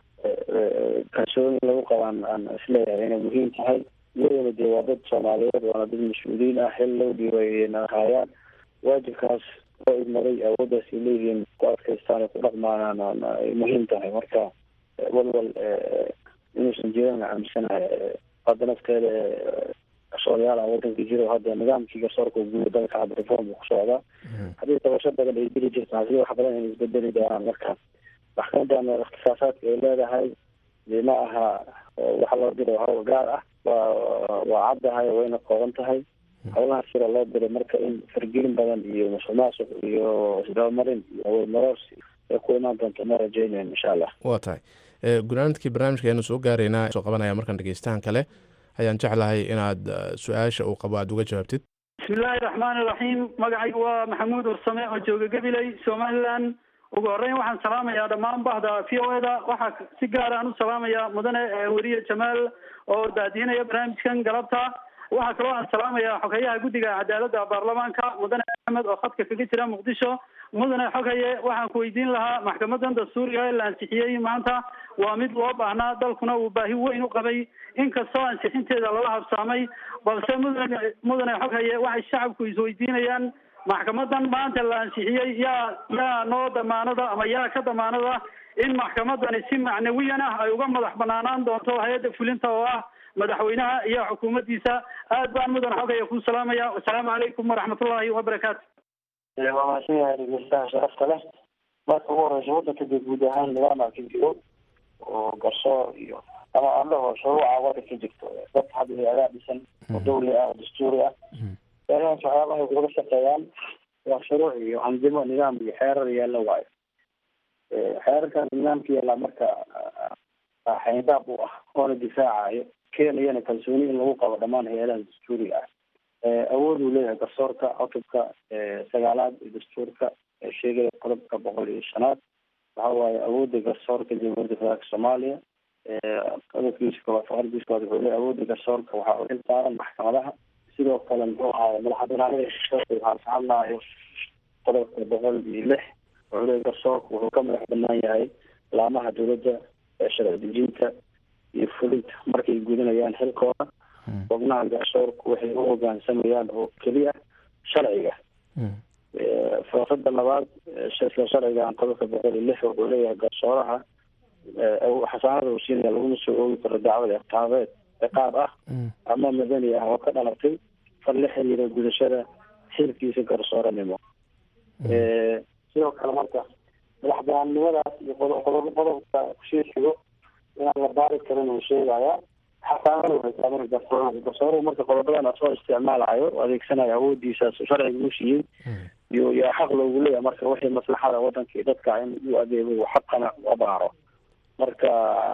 kalsooni lagu qabaan aan isleeyahay inay muhiim tahay iyadana dee waa dad soomaaliyeed waana dad mas-uuliyiin ah xil low dhiibayna haayaan waajibkaas oo idmaday awooddaas ay leeyihiin ku adkaystaan ay ku dhaqmaanaan ay muhiim tahay marka walwal inuusan jiran aaminsanahay hadda nafteeda garsoorayaala wadanka jiro hadda nidaamkii garsoorka guud dalka hadda reform ku socdaa haddii tabasho badan ay jiri jirta hadii wax badan inay isbedeli doonaan marka maxkamadan ikhtisaasaadka ay leedahay dee ma aha waxa loo diro hawl gaar ah waa waa caddahay wayna kooban tahay howlaha sida loo diray marka in fargelin badan iyo musuq maasuq iyo isdabamarin iyo awood maroorsi ay ku imaan doonto ma rajeynayn insha allah waa tahay gunaanadkii barnaamijka ayanu soo gaaraynaa soo qabanaya markaan dhegeystahan kale ayaan jeclahay inaad su-aasha uu qabo aada uga jawaabtid bismillaahi raxmaani iraxiim magacaygu waa maxamuud ursame oo jooga gabiley somaliland ugu horreyn waxaan salaamayaa dhammaan bahda v o eda waxaa si gaar aan u salaamayaa mudane weriye jamaal oo daadiinaya barnaamijkan galabta waxaa kaloo aan salaamayaa xogeyaha guddiga cadaaladda baarlamaanka mudane axmed oo khadka kaga jira muqdisho mudane xogaye waxaan ku weydiin lahaa maxkamadan dastuuriga ee la ansixiyey maanta waa mid loo baahnaa dalkuna uu baahi weyn u qabay inkastoo ansixinteeda lala habsaamay balse mudane mudane xoghaye waxay shacabku isweydiinayaan maxkamadan maanta la ansixiyey yaa yaa noo damaanada ama yaa ka damaanada in maxkamadani si macnawiyan ah ay uga madax banaanaan doonto hay-adda fulinta oo ah madaxweynaha iyo xukuumaddiisa aad baan mudan xogaya ku salaamaya wasalaamu calaykum waraxmatullaahi wabarakaatu waa mahadsan yahay dhegeystaha sharafta leh marka ugu horeysa wadanka dee guud ahaan nidaama ka jiro oo garsoor iyo ama aan dhaho shuruuca wadanka jirto dad hadda hay-adaa dhisan oo dawli ah oo dastuuri ah meelahaas waxyaabahay uga shaqeeyaan waa shuruuc iyo andimo nidaam iyo xeerar yaalla waayo xeerarkaas nidaamka yaallaa marka xayndaab u ah oona difaacayo keenayana kalsooni in lagu qabo dhammaan hay-adaha dastuuriga ah awood uu leeyahay garsoorka cutubka sagaalaad ee dastuurka ee sheegaya qodobka boqol iyo shanaad waxa waaye awoodda garsoorka jamhuuriyadda federaalka soomaaliya qodobkiisa koowaad faqradiisa koowaad wuxuu leeyahay awoodda garsoorka waxaa u xil saaran maxkamadaha sidoo kale muxuu ahaay madaxbanaanida garsoorka waxaa ka hadlaayo qodobka boqol iyo lix wuxuu leeyahay garsoorka wuxuu ka madax banaan yahay laamaha dowladda ee sharci dejinta iyo fulinta markay gudanayaan xilkooda xubnaha garsoorku waxay u hogaansamayaan oo keliya sharciga faasada labaad isla sharcigan qodobka boqol iyo lix wuxuu leeyahay garsooraha xasaanada uu siinaya laguma soo oogi karo dacwad iqaabeed ciqaab ah ama madani ah oo ka dhalatay fal la xiriira gudashada xilkiisa garsooranimo sidoo kale marka madax banaannimadaas iyo qodob qodobka kusii xigo inaan la baari karin uu sheegaya xasaanada waxay tahay marka garsooraha garsooruhu marka qodobadan asoo isticmaalayo adeegsanayo awoodiisaas sharciga u siiyey iyo yaa xaq loogu leeyahay marka wixii maslaxada wadanka iyo dadka in u adeego xaqana abaaro marka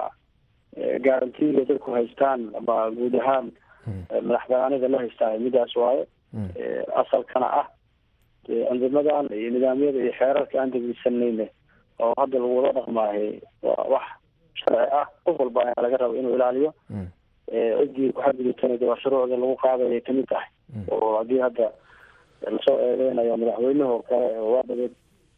garantiga dadku haystaan ama guud ahaan madax banaanida la haystaa midaas waaye asalkana ah andimadan iyo nidaamyada iyo xeerarka aan degeysanayna oo hadda lagu wada dhaqmaahay waa wax sharci ah qof walba ayaa laga raba inuu ilaaliyo ciddii kuxadgudubtana de waa shuruucda lagu qaadaya kamid tahay oo haddii hadda lasoo eedeynayo madaxweynaha oo kale waa dhabeed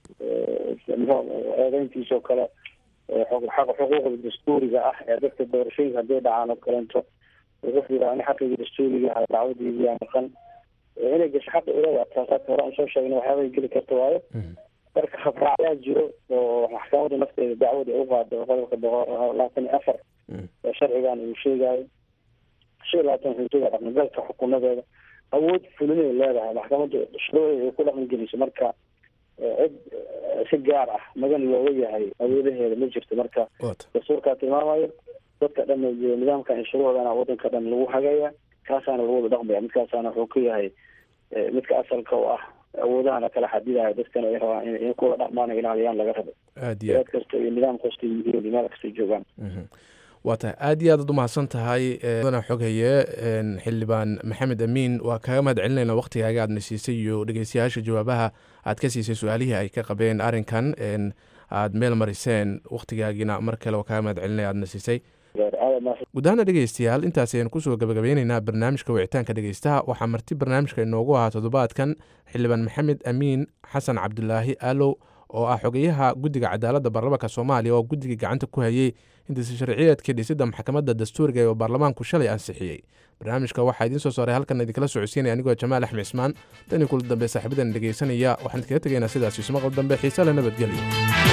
eedeyntiisa oo kale xaq xuquuqda dastuuriga ah ee dadka doorashooyinka hadday dhacaan oo kaleento qof yidhaha ani xaqigii dastuuriga ahaa dacwadiidii yaa maqan inay gasho xaqi ulada taasaaka hore aan soo sheegna waxyaabay geli karta waayo marka habraacyaa jiro oo maxkamadda nafteeda dacwada u qaado qodobka boqol labaatan iyo afar ee sharcigan uu sheegayo shan iyo labaatan xuduuda dhaqangalka xukuumadeeda awood fulinay leedahay maxkamadda shuruucda ay ku dhaqan geliso marka cid si gaar ah magan looga yahay awoodaheeda ma jirto marka dastuurkaa tilmaamayo dadka dhan nidaamkan iyo shuruucdana wadanka dhan lagu hagaya kaasaana lagu wada dhaqmaya midkaasaana wuxuu ka yahay midka asalka u ah awoodahana kala xadidaya dadkana ay rabaan in kuwa dhaqmaan ilaaliyaan laga rabo aad iyo eed kasta iyo nidaam kasta yihiin meel kasta joogaan waa tahay aad iyo aad ad umahadsan tahay mudana xoghaye xildhibaan maxamed amiin waa kaaga mahad celinayna waktigaaga aadna siisay iyo dhegeystayaasha jawaabaha aad ka siisay su-aalihii ay ka qabeen arrinkan aad meel mariseen waktigaagiina mar kale waa kaaga mahad celinaya aadna siisay guud ahaana dhegeystayaal intaas ayaan kusoo gabagabeyneynaa barnaamijka wicitaanka dhegeystaha waxaa marti barnaamijka inoogu ahaa toddobaadkan xildhibaan maxamed amiin xasan cabdulaahi aalow oo ah xogeyaha guddiga cadaaladda baarlamaanka soomaaliya oo guddigii gacanta ku hayey hindisa sharciyeedkii dhisidda maxkamadda dastuuriga ee baarlamaanku shalay ansixiyey barnaamijka waxaa idiin soo saaray halkan idinkala socodsiinaya anigoo jamaal axmed cismaan tani kula dambe saaxiibadan dhegeysanaya waxaan idinkaga tegaynaa sidaas ismaqal dambe xiise le nabadgelyo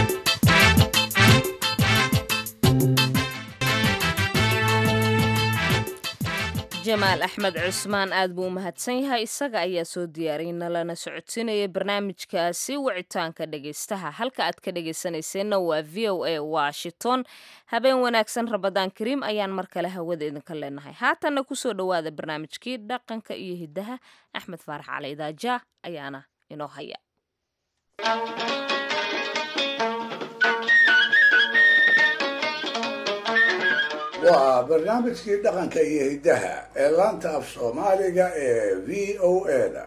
jamaal axmed cusmaan aad buu u mahadsan yahay isaga ayaa soo diyaariyay nalana socodsiinaya barnaamijkaasi wicitaanka dhegeystaha halka aad ka dhegeysanayseena waa v o a washington habeen wanaagsan rabadaan kariim ayaan mar kale hawada idinka leenahay haatanna kusoo dhowaada barnaamijkii dhaqanka iyo hidaha axmed faarax cali idaaja ayaana inoo haya waa barnaamijkii dhaqanka iyo hiddaha ee laanta af soomaaliga ee v o a da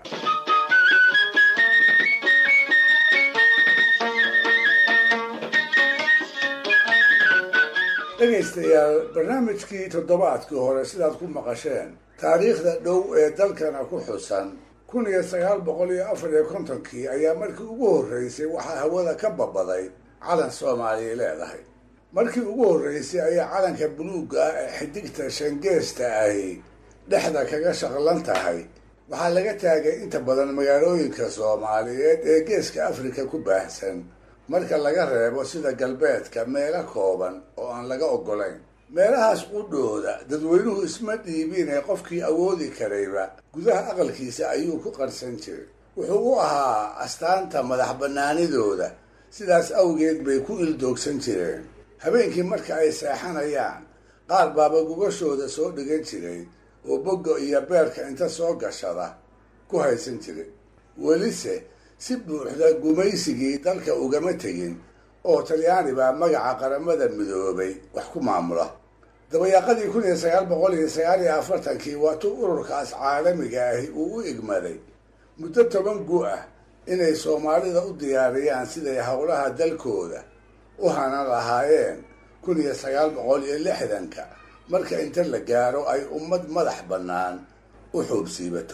dhegaystayaal barnaamijkii toddobaadkii hore sidaad ku maqasheen taariikhda dhow ee dalkana ku xusan kun iyo sagaal boqol iyo afar iyo kontonkii ayaa markii ugu horreysay waxaa hawada ka babaday calan soomaaliya leedahay markii ugu horreysay ayaa calanka buluugga ah ee xidigta shangeesta ahi dhexda kaga shaqlan tahay waxaa laga taagay inta badan magaalooyinka soomaaliyeed ee geeska afrika ku baahsan marka laga reebo sida galbeedka meelo kooban oo aan laga oggolayn meelahaas qudhooda dadweynuhu isma dhiibine qofkii awoodi karayba gudaha aqalkiisa ayuu ku qarsan jiray wuxuu u ahaa astaanta madax bannaanidooda sidaas awgeed bay ku ildoogsan jireen habeenkii marka ay seexanayaan qaar baaba gugashooda soo dhigan jiray oo bogga iyo beerka inta soo gashada ku haysan jiray welise si buuxda gumaysigii dalka ugama tegin oo talyaani baa magaca qaramada midoobay wax ku maamula dabayaaqadii kun iyo sagaal boqol iyo sagaal iyo afartankii waatuu ururkaas caalamiga ahi uu u igmaday muddo toban gu ah inay soomaalida u diyaariyaan siday howlaha dalkooda u hanan lahaayeen kun iyo sagaal boqol iyo lixdanka marka inta la gaaro ay ummad madax bannaan u xoobsiibato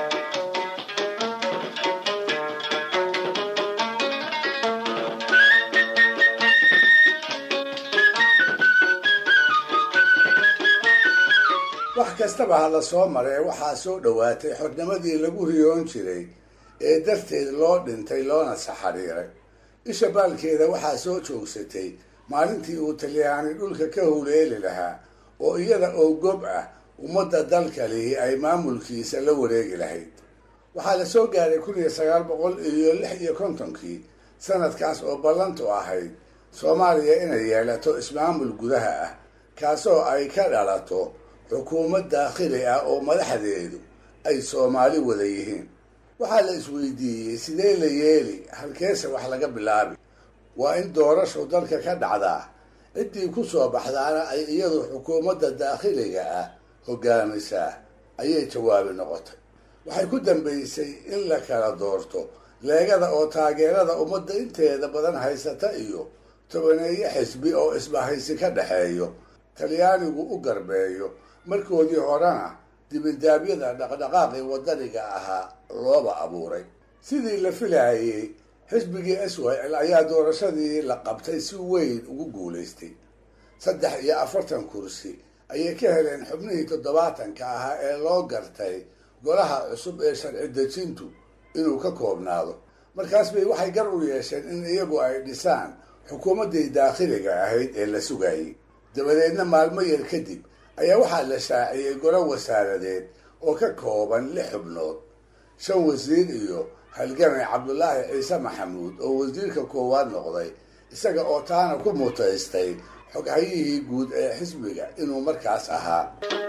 wax kastaba ha la soo maree waxaa soo dhowaatay xornimadii lagu riyoon jiray ee darteed loo dhintay loona saxariiray isha baalkeeda waxaa soo joogsatay maalintii uu talyaani dhulka ka howleeli lahaa oo iyada oo gob ah ummadda dalka lihi ay maamulkiisa la wareegi lahayd waxaa la soo gaaray kun iyo sagaal boqol iyo lix iyo kontonkii sanadkaas oo ballantu ahayd soomaaliya inay yeelato ismaamul gudaha ah kaasoo ay ka dhalato xukuumad daakhili ah oo madaxdeedu ay soomaali wada yihiin waxaa la isweydiiyey sidee la yeeli halkeese wax laga bilaabi waa in doorashu dalka ka dhacdaa ciddii ku soo baxdaana ay iyadu xukuumadda daakhiliga ah hogaamisaa ayay jawaabi noqotay waxay ku dambaysay in la kala doorto leegada oo taageerada ummadda inteeda badan haysata iyo tobaneeyo xisbi oo isbahaysi ka dhexeeyo talyaanigu u garbeeyo markoodii horena dibindaabyada dhaqdhaqaaqii wadaniga ahaa looba abuuray sidii la filaayey xisbigii swil ayaa doorashadii la qabtay si weyn ugu guulaystay saddex iyo afartan kursi ayay ka heleen xubnihii toddobaatanka ahaa ee loo gartay golaha cusub ee sharci dejintu inuu ka koobnaado markaas bay waxay gar u yeesheen in iyagu ay dhisaan xukuumaddii daakhiliga ahayd ee la sugayay dabadeedna maalmo yar kadib ayaa waxaa la shaaciyey golo wasaaradeed oo ka kooban lix xubnood shan wasiir iyo halgamay cabdulaahi ciise maxamuud oo wasiirka koowaad noqday isaga oo taana ku mutaystay xoghayihii guud ee xisbiga inuu markaas ahaa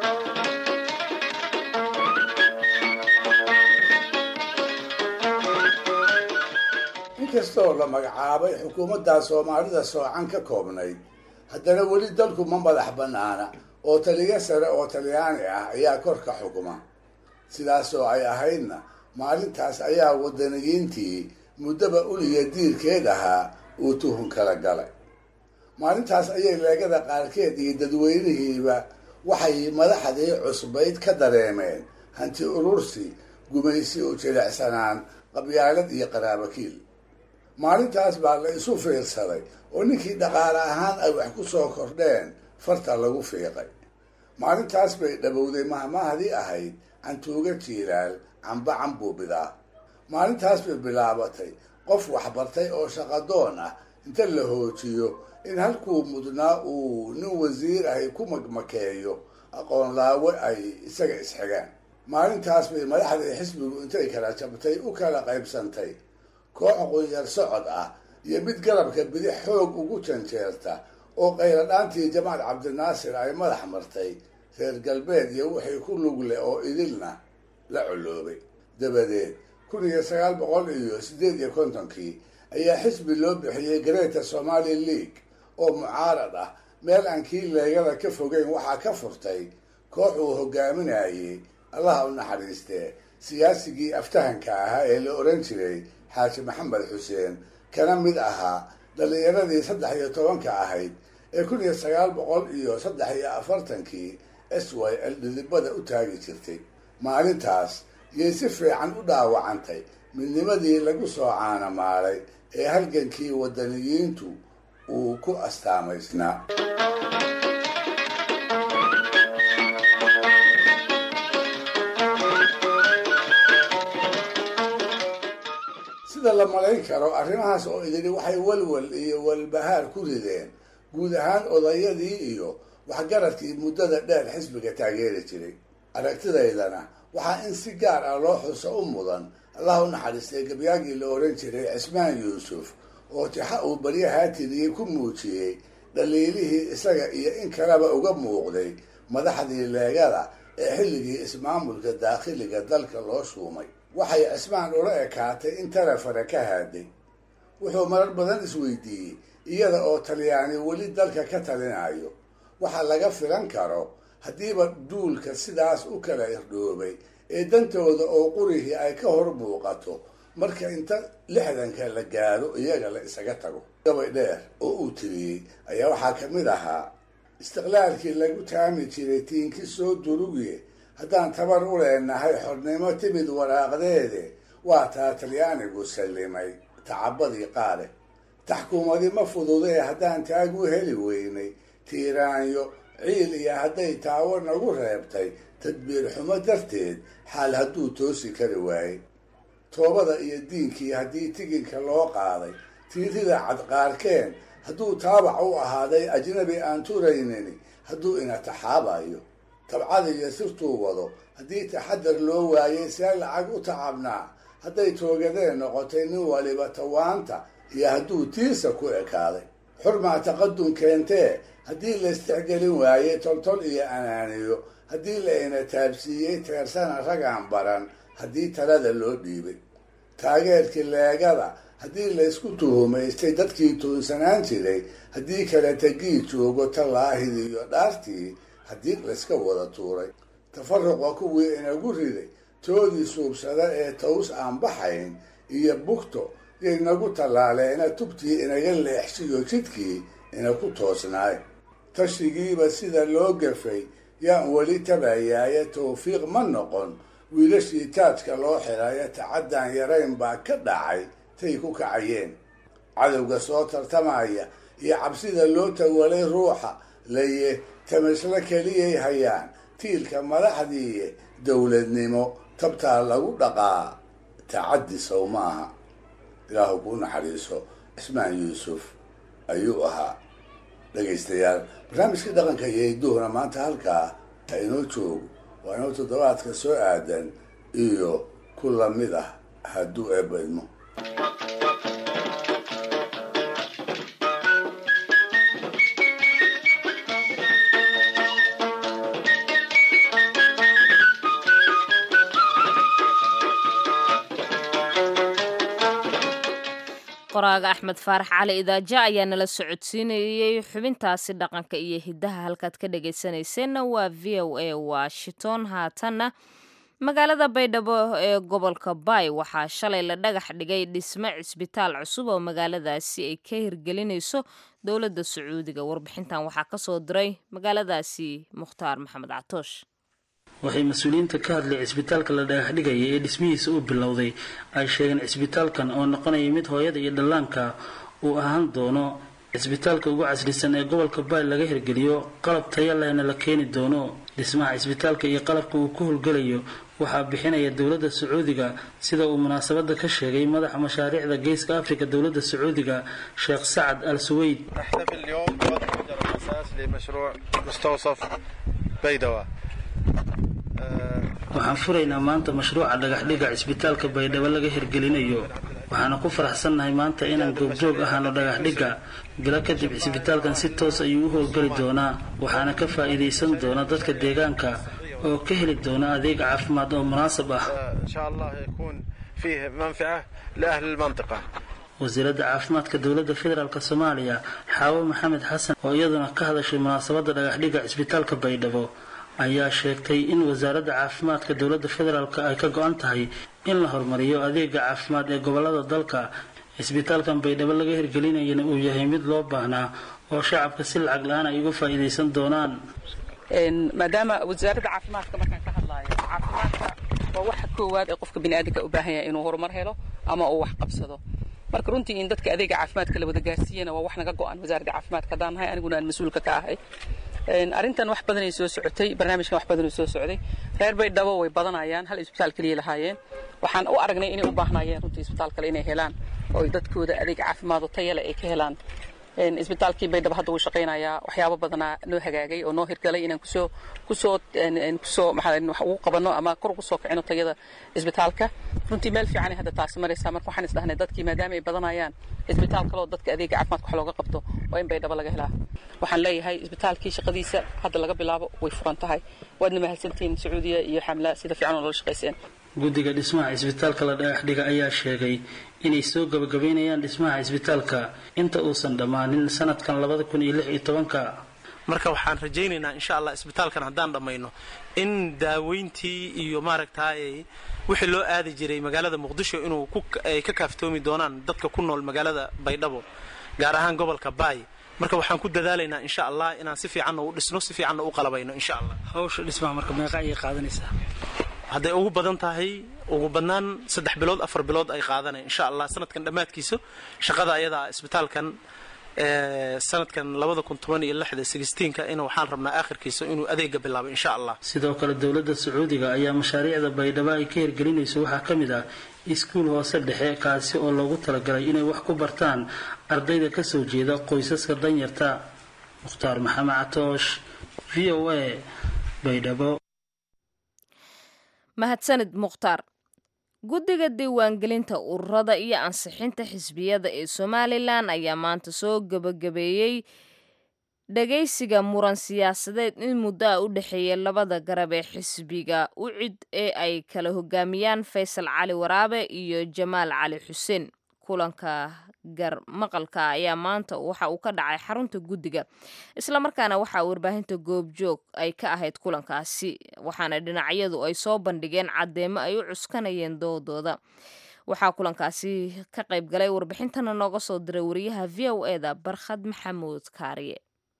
inkastoo la magacaabay xukuumaddaa soomaalida soocan ka koobnayd haddana weli dalku ma madax bannaana oo taliyo sare oo talyaani ah ayaa korka xukuma sidaasoo ay ahaydna maalintaas ayaa wadaniyiintii muddaba uliya diirkeed ahaa uu tuhun kala galay maalintaas ayay leegada qaarkeed iyo dadweynihiiba waxay madaxdii cusbayd ka dareemeen hanti urursi gumaysi u jilicsanaan qabyaalad iyo qaraabakiil maalintaas baa la isu fiirsaday oo ninkii dhaqaale ahaan ay wax ku soo kordheen farta lagu fiiqay maalintaas bay dhabowday mahmahdii ahayd cantuuga jiilaal camba cambuubidaa maalintaas bay bilaabatay qof waxbartay oo shaqadoon ah inta la hoojiyo in halkuu mudnaa uu nin wasiir ahi ku magmakeeyo aqoon laawe ay isaga isxigaan maalintaas bay madaxdii xisbigu intay kala jabtay u kala qaybsantay koox qunyar socod ah iyo mid garabka bidix xoog ugu janjeerta oo qayladhaantii jamaal cabdinaasir ay madax martay reer galbeed iyo wixii ku lugle oo idilna la coloobay dabadeed kun iyo sagaal boqol iyo siddeed iyo kontonkii ayaa xisbi loo bixiyey greater somali league oo mucaarad ah meel aan kii leegada ka fogeyn waxaa ka furtay koox uu hogaaminayey allaha u naxariistee siyaasigii aftahanka ahaa ee la oran jiray xaaji maxamed xuseen kana mid ahaa dhallinyaradii saddex iyo tobanka ahayd ee kun iyo sagaal boqol iyo saddex iyo afartankii s y l dhidibada u taagi jirtay maalintaas yay si fiican u dhaawacantay midnimadii lagu soo caanamaalay ee halgankii wadaniyiintu uu ku astaamaysnaa sida la malayn karo arrimahaas oo idili waxay walwal iyo walbahaar ku rideen guud ahaan odayadii iyo waxgaradkii muddada dheer xisbiga taageeri jiray aragtidaydana waxaa in si gaar ah loo xuso u mudan allah u naxariistay gabyaagii la oran jiray cismaan yuusuf oo tixa uu baryahaa tiriyey ku muujiyey dhaliilihii isaga iyo in kaleba uga muuqday madaxdii leegada ee xilligii ismaamulka daakhiliga dalka loo shuumay waxay cismaan ula ekaatay in tarafare ka haaday wuxuu marar badan isweydiiyey iyada oo talyaani weli dalka ka talinayo waxa laga filan karo haddiiba duulka sidaas u kala irdhoobay ee dantooda oo qurihii ay ka hor muuqato marka inta lixdanka la gaaro iyaga la isaga tago gabay dheer oo uu tiriyey ayaa waxaa ka mid ahaa istiqlaalkii lagu taami jiray tiinki soo durugiye haddaan tabar u leenahay xornimo timid waraaqdeede waa taa talyaanigu sallimay tacabadii qaare taxkuumadi ma fududee haddaan taagu heli weynay tiiraanyo ciil iyo hadday taawo nagu reebtay tadbiir xumo darteed xaal hadduu toosi kari waayey toobada iyo diinkii haddii tiginka loo qaaday tiirida cadqaarkeen hadduu taabac u ahaaday ajnabi aan turaynini hadduu ina taxaabayo tabcada iyo sirtuu wado haddii taxadar loo waayey see lacag u tacabnaa hadday toogadeen noqotay nin waliba tawaanta iyo hadduu tiisa ku ekaaday xurmaa taqadum keentee haddii la istixgelin waayey toltol iyo anaaniyo haddii la ina taabsiiyey teersana ragaan baran haddii talada loo dhiibay taageerkii leegada haddii laysku tuhumaystay dadkii tuunsanaan jiray haddii kale tegii joogo tallaahidii iyo dhaartii haddii layska wada tuuray tafaruqa kuwii inagu riday toodii suubsada ee taws aan baxayn iyo bugto yay nagu tallaaleena tubtii inaga leexsiyo jidkii ina ku toosnaay tashigiiba sida loo gafay yaan weli tabayaaye tawfiiq ma noqon wiilashii taajka loo xirayo tacaddaan yarayn baa ka dhacay tay ku kacayeen cadowga soo tartamaya iyo cabsida loo tawalay ruuxa laye tamasla keliyay hayaan tiilka madaxdii dowladnimo tabtaa lagu dhaqaa tacaddi sow ma aha ilaahu kuu naxariiso cismaan yuusuf ayuu ahaa dhegaystayaal barnaamijkii dhaqanka iyo hidduhuna maanta halkaa ha inoo joogo waa inoo toddobaadka soo aadan iyo ku lamid ah hadduu eebba idmo qoraaga axmed faarax cali idaaja ayaa nala socodsiinayey xubintaasi dhaqanka iyo hiddaha halkaad ka dhagaysanayseena waa v o a washington haatanna magaalada baydhabo ee gobolka baay waxaa shalay la dhagax dhigay dhisme cisbitaal cusub oo magaaladaasi ay ka hirgelinayso dowladda sacuudiga warbixintan waxaa kasoo diray magaaladaasi mukhtaar maxamed catoosh waxay mas-uuliyiinta ka hadlay cisbitaalka la dhagaxdhigaya ee dhismihiisa uu bilowday ay sheegeen cisbitaalkan oo noqonaya mid hooyada iyo dhallaanka uu ahaan doono cisbitaalka ugu casrisan ee gobolka baay laga hirgeliyo qalab taya lehna la keeni doono dhismaha cisbitaalka iyo qalabka uu ku howlgelayo waxaa bixinaya dowladda sacuudiga sida uu munaasabada ka sheegay madaxa mashaariicda geeska afrika dowladda sacuudiga sheekh sacad al suweyd waxaan furaynaa maanta mashruuca dhagaxdhiga cisbitaalka baydhabo laga hirgelinayo waxaana ku faraxsannahay maanta inaan goobjoog ahaano dhagaxdhigga bilo kadib cisbitaalkan si toos ayuu u howlgeli doonaa waxaana ka faa'iidaysan doona dadka deegaanka oo ka heli doona adeeg caafimaad oo munaasab ah wasiiradda caafimaadka dowladda federaalk soomaaliya xaawo maxamed xasan oo iyaduna ka hadashay munaasabadda dhagaxdhigga cisbitaalka baydhabo ayaa sheegtay in wasaaradda caafimaadka dowladda federaalk ay ka go-an tahay in la horumariyo adeega caafimaad ee gobolada dalka cisbitaalkan baydhabo laga hirgelinayana uu yahay mid loo baahnaa oo shacabka si lacag la-aan ay uga faa'iidaysan doonaan maadaama wasaaradda caafimaadka markaan ka hadlaayo caafimaadka waa waxa koowaad ee qofka biniaadanka u baahan yahay inuu horumar helo ama uu wax qabsado marka runtii in dadka adeega caafimaadka la wada gaarsiiyana waa wax naga go-an wasaaradda caafimaadka haddaan nahay aniguna aan mas-uulka ka ahay arrintan wax badanay soo socotay barnaamijkan wax badanuu soo socday reer baydhabo way badanayaan hal isbitaal keliya lahaayeen waxaan u aragnay inay u baahnayeen runtii isbitaal kale inay helaan oo dadkooda adeeg caafimaad oo tayale ay ka helaan isbitaalkii baydhabo hadda wuu shaqaynayaa waxyaabo badanaa noo hagaagay oo noo hirgalay inaan kusoo kusoo kusoo maxaa wax ugu qabano ama kor ugu soo kicino tayada isbitaalka runtii meel fiicanay hadda taasi maraysaa marka waxaan isdhahnay dadkii maadaama ay badanayaan isbitaal kaloo dadka adeega caafimaadka wax looga qabto waa in baydhabo laga helaa waxaan leeyahay isbitaalkii shaqadiisa hadda laga bilaabo way furan tahay waadna mahadsantihiin sacuudiya iyo xamla sida fiican oo loola shaqayseen guddiga dhismaha cisbitaalka la dhagaxdhiga ayaa sheegay inay soo gabagabaynayaan dhismaha cisbitaalka inta uusan dhammaanin sanadkan labada kun iyo lix iyo tobanka marka waxaan rajaynaynaa insha allah isbitaalkan haddaan dhammayno in daaweyntii iyo maaragtay wixii loo aadi jiray magaalada muqdisho inuu ay ka kaaftoomi doonaan dadka ku nool magaalada baydhabo gaar ahaan gobolka baay marka waxaan ku dadaalaynaa insha allah inaan si fiicanna u dhisno si fiicanna u qalabayno insha allah hawsha dhismaha marka meeqa ayay qaadanaysaa hadday ugu badan tahay ugu badnaan saddex bilood afar bilood ay qaadanay insha allah sanadkan dhammaadkiisa shaqada ayadaa isbitaalkan sanadkan labada kun toban iyo lixda sixteenka in waxaan rabnaa aakhirkiisa inuu adeega bilaabo insha allah sidoo kale dowladda sacuudiga ayaa mashaariicda baydhabo ay ka hirgelinayso waxaa ka mid ah iskuul hoose dhexe kaasi oo loogu talagalay inay wax ku bartaan ardayda kasoo jeeda qoysaska danyarta mukhtaar maxamed catoosh v o a baydhabo mahadsanid mukhtaar guddiga diiwaangelinta ururada iyo ansixinta xisbiyada ee somalilan ayaa maanta soo gebagabeeyey dhagaysiga muran siyaasadeed in muddo a u dhexeeya labada garab ee xisbiga ucid ee ay kala hogaamiyaan faysal cali waraabe iyo jamaal cali xuseen kulanka gar maqalka ayaa maanta waxa uu ka dhacay xarunta guddiga islamarkaana waxaa warbaahinta goobjoog ay ka ahayd kulankaasi waxaana dhinacyadu ay soo bandhigeen caddeemo ay u cuskanayeen doodooda waxaa kulankaasi ka qayb galay warbixintana nooga soo diray wariyaha v o e da barkhad maxamuud kaariye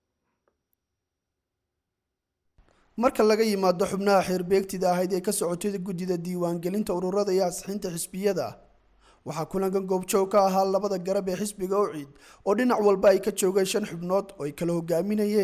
marka laga yimaado xubnaha xeerbeegtida ahayd ee ka socotay guddida diiwaangelinta ururada iyo ansixinta xisbiyada waxaa kulankan goobjoog ka ahaa labada garab ee xisbiga ucid oo dhinac walba ay ka joogeen shan xubnood oo ay kala hogaaminayeen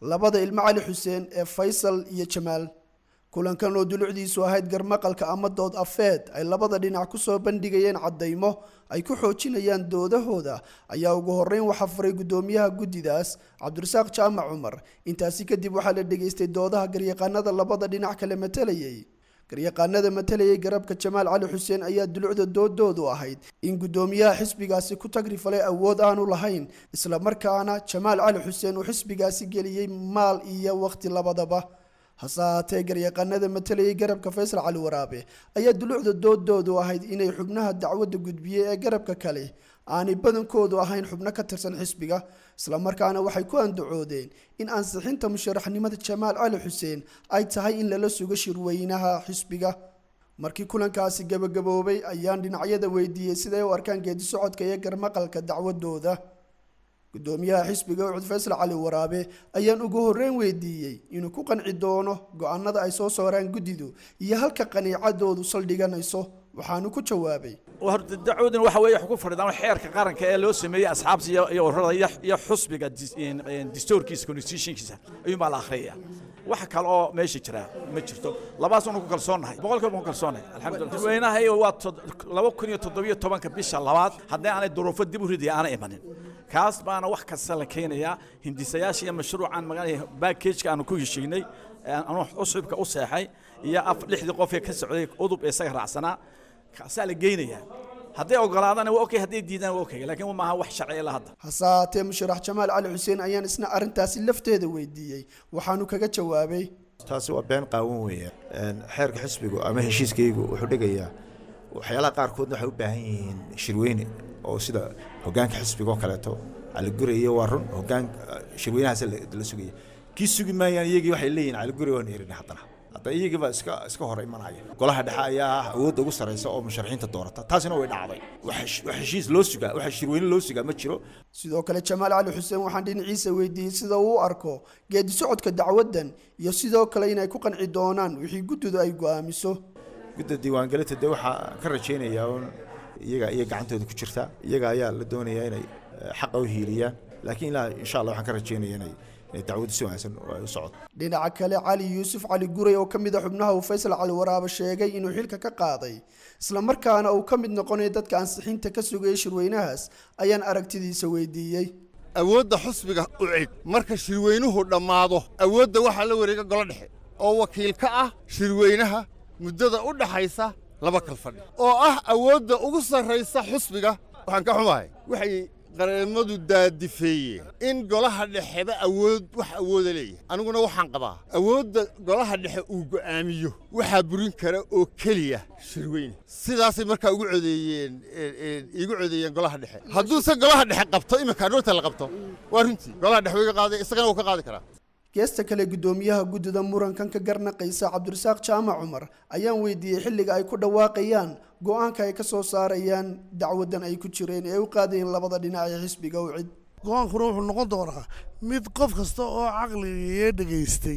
labada ilmo cali xuseen ee faysal iyo jamaal kulankan oo dulucdiisu ahayd garmaqalka ama dood afeed ay labada dhinac kusoo bandhigayeen caddaymo ay ku xoojinayaan doodahooda ayaa ugu horreyn waxaa furay guddoomiyaha guddidaas cabdirasaaq jaamac cumar intaasi kadib waxaa la dhegaystay doodaha garyaqaanada labada dhinac kale matalayay garyaqaanada matalayay garabka jamaal cali xuseen ayaa dulucda doodoodu ahayd in guddoomiyaha xisbigaasi ku tagri falay awood aanu lahayn islamarkaana jamaal cali xuseen uu xisbigaasi geliyey maal iyo waqti labadaba hase ahaatee garyaqaanada matalayay garabka faysal cali waraabe ayaa dulucda doodoodu ahayd inay xubnaha dacwadda gudbiyey ee garabka kale aanay badankoodu ahayn xubno ka tirsan xisbiga islamarkaana waxay ku andacoodeen in ansixinta musharaxnimada jamaal cali xuseen ay tahay in lala sugo shirweynaha xisbiga markii kulankaasi gabagaboobay ayaan dhinacyada weydiiyey siday u arkaan geedi socodka iyo garmaqalka dacwadooda gudoomiyaha xisbiga ucud faysal cali waraabe ayaan ugu horreyn weydiiyey inuu ku qanci doono go-aanada ay soo saaraan guddidu iyo halka qaniicadoodu saldhiganayso waxaanu ku jawaabay horta dacwadan waxa weeye wax ku fadhidaan xeerka qaranka ee loo sameeyey asxaabta iyo iyo ururada iyo iyo xusbiga dis- in- in dastuurkiisa constitutionkiisa ayuun baa la akhriyaya wax kale oo meesha jira ma jirto labaas unu ku kalsoonnahay boqolkiiba ku kalsoonnahay alxamdulillah dadweynaha iyo waa tod- laba kun iyo toddobiyo tobanka bisha labaad haddii aanay duruufo dib u ridaya aanay imanin kaas baana wax kasta la keenayaa hindisayaasha iyo mashruucan magaa backageka aanu ku heshiinay anu cusubka u seexay iyo af lixdii qof ee ka socday udub ee isaga raacsanaa kaasaa la geynayaa hadday ogolaadana waa okay hadday diidaan waa okay laakiin maaha wax sharci ilaa hadda hase ahaatee musharax jamaal cali xuseen ayaan isna arrintaasi lafteeda weydiiyey waxaanu kaga jawaabay taasi waa been qaawan weeye Een, xeerka xisbigu ama heshiiskaygu wuxuu dhigayaa waxyaalaha qaarkoodna waxay u baahan yihiin shirweyne oo sida hogaanka xisbiga oo kaleeto caliguri iyo waa run hogaan shirweynahaas la la sugaya kii sugi maayaan iyagii waxay leeyihin caliguri waan erin haddana hadda iyagiiba iska iska hor imanaya golaha dhexe ayaa ah awoodda ugu sarreysa oo musharaxiinta doorata taasina way dhacday wax hesh- wax heshiis loo sugaa wax shirweyne loo sugaa ma jiro sidoo kale jamaal cali xuseen waxaan dhinaciisa weydiiyey sida uu u arko geedi socodka dacwaddan iyo sidoo kale inay ku qanci doonaan wixii guddidu ay go'aamiso gudda diiwaangelinta dee waxaa ka rajaynayaa un iyaga iyo gacantooda ku jirta iyaga ayaa la doonayaa inay eh, xaqa u hiiliyaan laakiin ilaa insha allah waxaan ka rajaynaya inay inay dacwaddu si wanaagsan oo ay u socoto dhinaca kale cali yuusuf cali guray oo ka mid a xubnaha uu faysal cali waraaba sheegay inuu xilka ka qaaday islamarkaana uu ka mid noqonayo dadka ansixinta ka sugayay shirweynahaas ayaan aragtidiisa weydiiyey awoodda xusbiga u cid marka shirweynuhu dhammaado awoodda waxaa la wareega golo dhexe oo wakiil ka ah shirweynaha muddada u dhaxaysa laba kal fadhi oo ah awoodda ugu sarraysa xusbiga waxaan ka xumahay waxay qareemadu daadifeeyeen in golaha dhexeba awood wax awooda leeyahay aniguna waxaan qabaa awoodda golaha dhexe uu go'aamiyo waxaa burin kara oo keliya shirweyne sidaasay markaa ugu codeeyeen een, een, iigu codeeyeen golaha dhexe hadduusan golaha dhexe qabto iminka dhowrta la qabto waa runtii golaha dhexe wuu iga qaaday isagana wuu ka qaadi karaa geesta kale guddoomiyaha guddida murankan ka garnaqaysa cabdirasaaq jaamac cumar ayaan weydiiyey xilliga ay ku dhawaaqayaan go-aanka ay ka soo saarayaan dacwadan ay ku jireen ee u qaadayeen labada dhinac ee xisbiga u cid go-aankuna wuxuu noqon doonaa mid qof kasta oo caqligii dhegaystay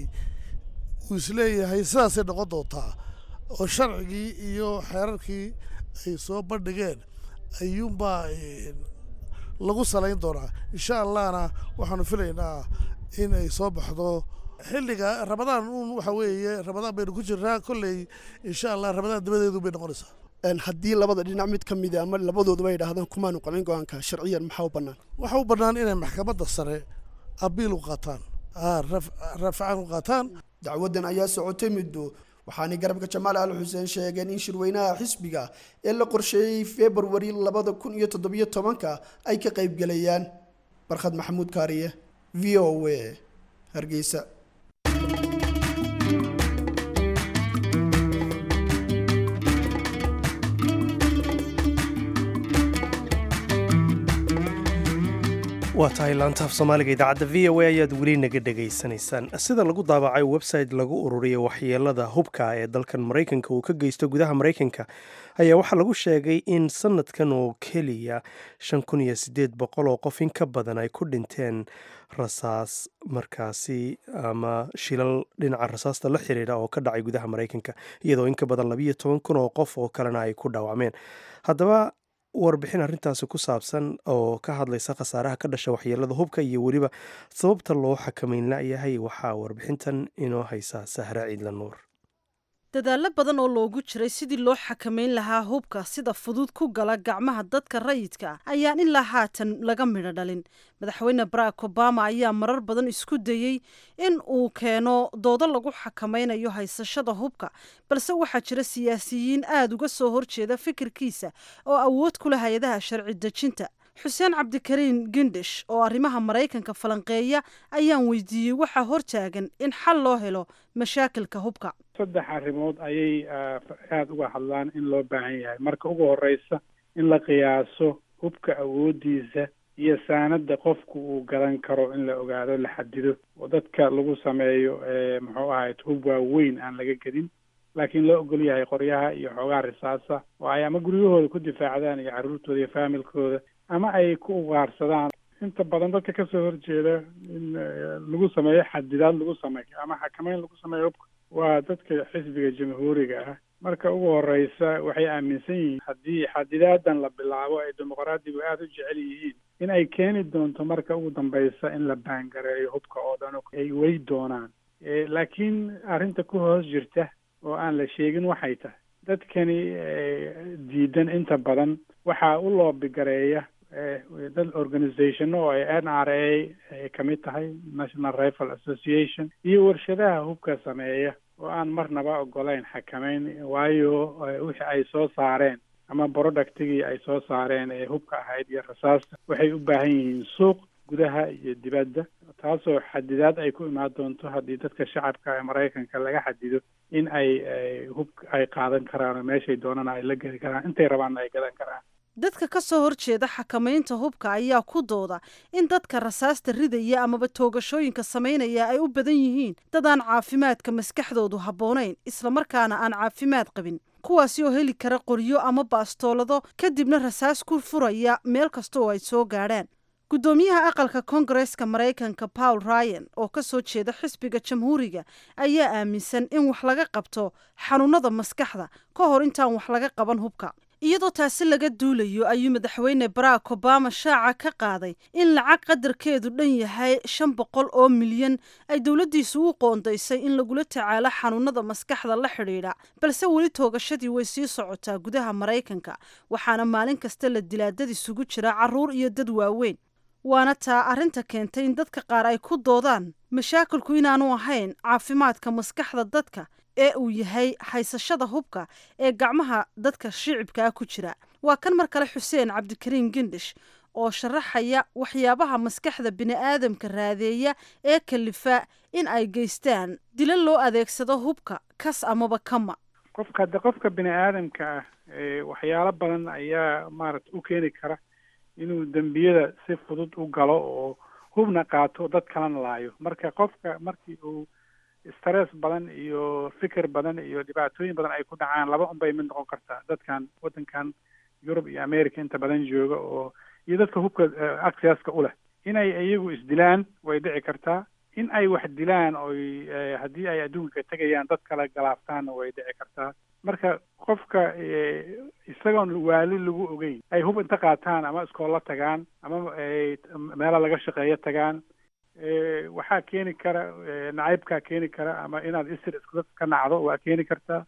uu isleeyahay sidaasay noqon doontaa oo sharcigii iyo xeerarkii ay soo bandhigeen ayuunbaa eh, lagu salayn doonaa insha allahna waxaanu filaynaa in ay soo baxdo xilliga ramadaan uun waxa weeye ramadaan baynu ku jirnaa kolley insha allah ramadaan dabadeedu bay noqonaysaa Een, haddii labada dhinac mid ka mid a ama labadooduba ay dhahdaan kumaanu qabin go-aanka sharciyan maxaa u bannaan waxa u bannaan inay maxkamadda sare abiil u qaataan ah, raf- rafcaan u qaataan dacwadan ayaa socotay muddo waxaanay garabka jamaal al xuseen sheegeen in shirweynaha xisbiga ee la qorsheeyey februari labada kun iyo toddobiyo tobanka ay ka qaybgelayaan barkhad maxamuud kaariye v o a hargeysa waa tahay laantaaf soomaaliga idaacadda v o a ayaad weli naga dhegaysanaysaan sida lagu daabacay website lagu ururiya waxyeelada hubka ee dalkan maraykanka uu ka geysto gudaha maraykanka ayaa waxaa lagu sheegay in sanadkan oo keliya shan kun iyo sideed boqol oo qof in ka badan ay ku dhinteen rasaas markaasi ama shilal dhinaca rasaasta la xiriira oo ka dhacay gudaha maraykanka iyadoo in ka badan labiyo toban kun oo qof oo kalena ay ku dhaawacmeen haddaba warbixin arrintaasi ku saabsan oo ka hadlaysa khasaaraha ka dhasha waxyeelada hubka iyo weliba sababta loo xakameyn layahay waxaa warbixintan inoo haysa sahra ciidla nuur dadaallo badan oo loogu jiray sidii loo xakameyn lahaa hubka sida fudud ku gala gacmaha dadka rayidka ah ayaan ilaa haatan laga midho dhalin madaxweyne barack obama ayaa marar badan isku dayey in uu keeno doodo lagu xakameynayo haysashada hubka balse waxaa jira siyaasiyiin aada uga soo horjeeda fikirkiisa oo awood ku leh hay-adaha sharci dejinta xuseen cabdikariin gindish oo arrimaha maraykanka falanqeeya ayaan weydiiyey waxaa hortaagan in xal loo helo mashaakilka hubka saddex arrimood ayay aada uga hadlaan in loo baahan yahay marka ugu horeysa in la qiyaaso hubka awoodiisa iyo saanada qofku uu gadan karo in la ogaado la xadido oo dadka lagu sameeyo muxuu ahayd hub waaweyn aan laga gedin laakiin loo ogol yahay qoryaha iyo xoogaha risaasa oo ay ama guryahooda ku difaacdaan iyo carruurtooda iyo faamilkooda ama ay ku ugaarsadaan inta badan dadka kasoo horjeeda in lagu sameeyo xadidaad lagu sameeyo ama xakameyn lagu sameeyo hubka waa dadka xisbiga jamhuuriga ah marka ugu horeysa waxay aaminsan yihiin haddii xadidaadan la bilaabo ay dimuqraadigu aada u jecel yihiin in ay keeni doonto marka ugu dambeysa in la baangareeyo hubka oo dhan ay wey doonaan laakiin arrinta ku hoos jirta oo aan la sheegin waxay tahay dadkani diidan inta badan waxaa u loobigareeya dad organizationo oo ay n r a ay kamid tahay national rifle association iyo warshadaha hubka sameeya oo aan marnaba ogolayn xakameyn waayo wixii ay soo saareen ama productigii ay soo saareen ee hubka ahayd iyo rasaasta waxay u baahan yihiin suuq gudaha iyo dibadda taasoo xadidaad ay ku imaan doonto haddii dadka shacabka ee maraykanka laga xadido in ay hub ay qaadan karaan oo meeshay doonana ay la geli karaan intay rabaanna ay gadan karaan dadka ka soo horjeeda xakamaynta hubka ayaa ku dooda in dadka rasaasta ridaya amaba toogashooyinka samaynaya ay u badan yihiin dad aan caafimaadka maskaxdoodu habboonayn islamarkaana aan caafimaad qabin kuwaasi oo heli kara qoryo ama baastoolado kadibna rasaas ku furaya meel kasta oo ay soo gaadhaan guddoomiyaha aqalka koongareeska maraykanka paul ryan oo ka soo jeeda xisbiga jamhuuriga ayaa aaminsan in wax laga qabto xanuunada maskaxda ka hor intaan wax laga qaban hubka iyadoo taasi laga duulayo ayuu madaxweyne barack obama shaaca ka qaaday in lacag qadarkeedu dhan yahay shan boqol oo milyan ay dowladdiisu u qoondaysay in lagula tacaalo xanuunada maskaxda la xidhiidha balse weli toogashadii way sii socotaa gudaha maraykanka waxaana maalin kasta la dilaa dad isugu jira carruur iyo dad waaweyn waana taa arrinta keentay in dadka qaar ay ku doodaan mashaakilku inaanu ahayn caafimaadka maskaxda dadka ee uu yahay haysashada hubka ee gacmaha dadka shicibkaa ku jira waa kan mar kale xuseen cabdikariin gindish oo sharaxaya waxyaabaha maskaxda bini'aadamka raadeeya ee kalifa in ay geystaan dilo loo adeegsado hubka kas amaba kama qofka hadde qofka bini aadamka ah waxyaalo badan ayaa maarata u keeni kara inuu dembiyada si fudud u galo oo hubna qaato dad kalena laayo marka qofka markii uu stress badan iyo fikir badan iyo dhibaatooyin badan ay ku dhacaan laba unbay mid noqon kartaa dadkan waddankan yurub iyo america inta badan jooga oo iyo dadka hubka accesska u leh inay iyagu isdilaan way dhici kartaa in ay wax dilaan oy haddii ay adduunka tegayaan dad kale galaaftaanna way dhici kartaa marka qofka isagoon waali lagu ogeyn ay hub inta qaataan ama iskoolla tagaan ama meela laga shaqeeyo tagaan waxaa keeni kara nacaybkaa keeni kara ama inaad isir isku ka nacdo waa keeni kartaa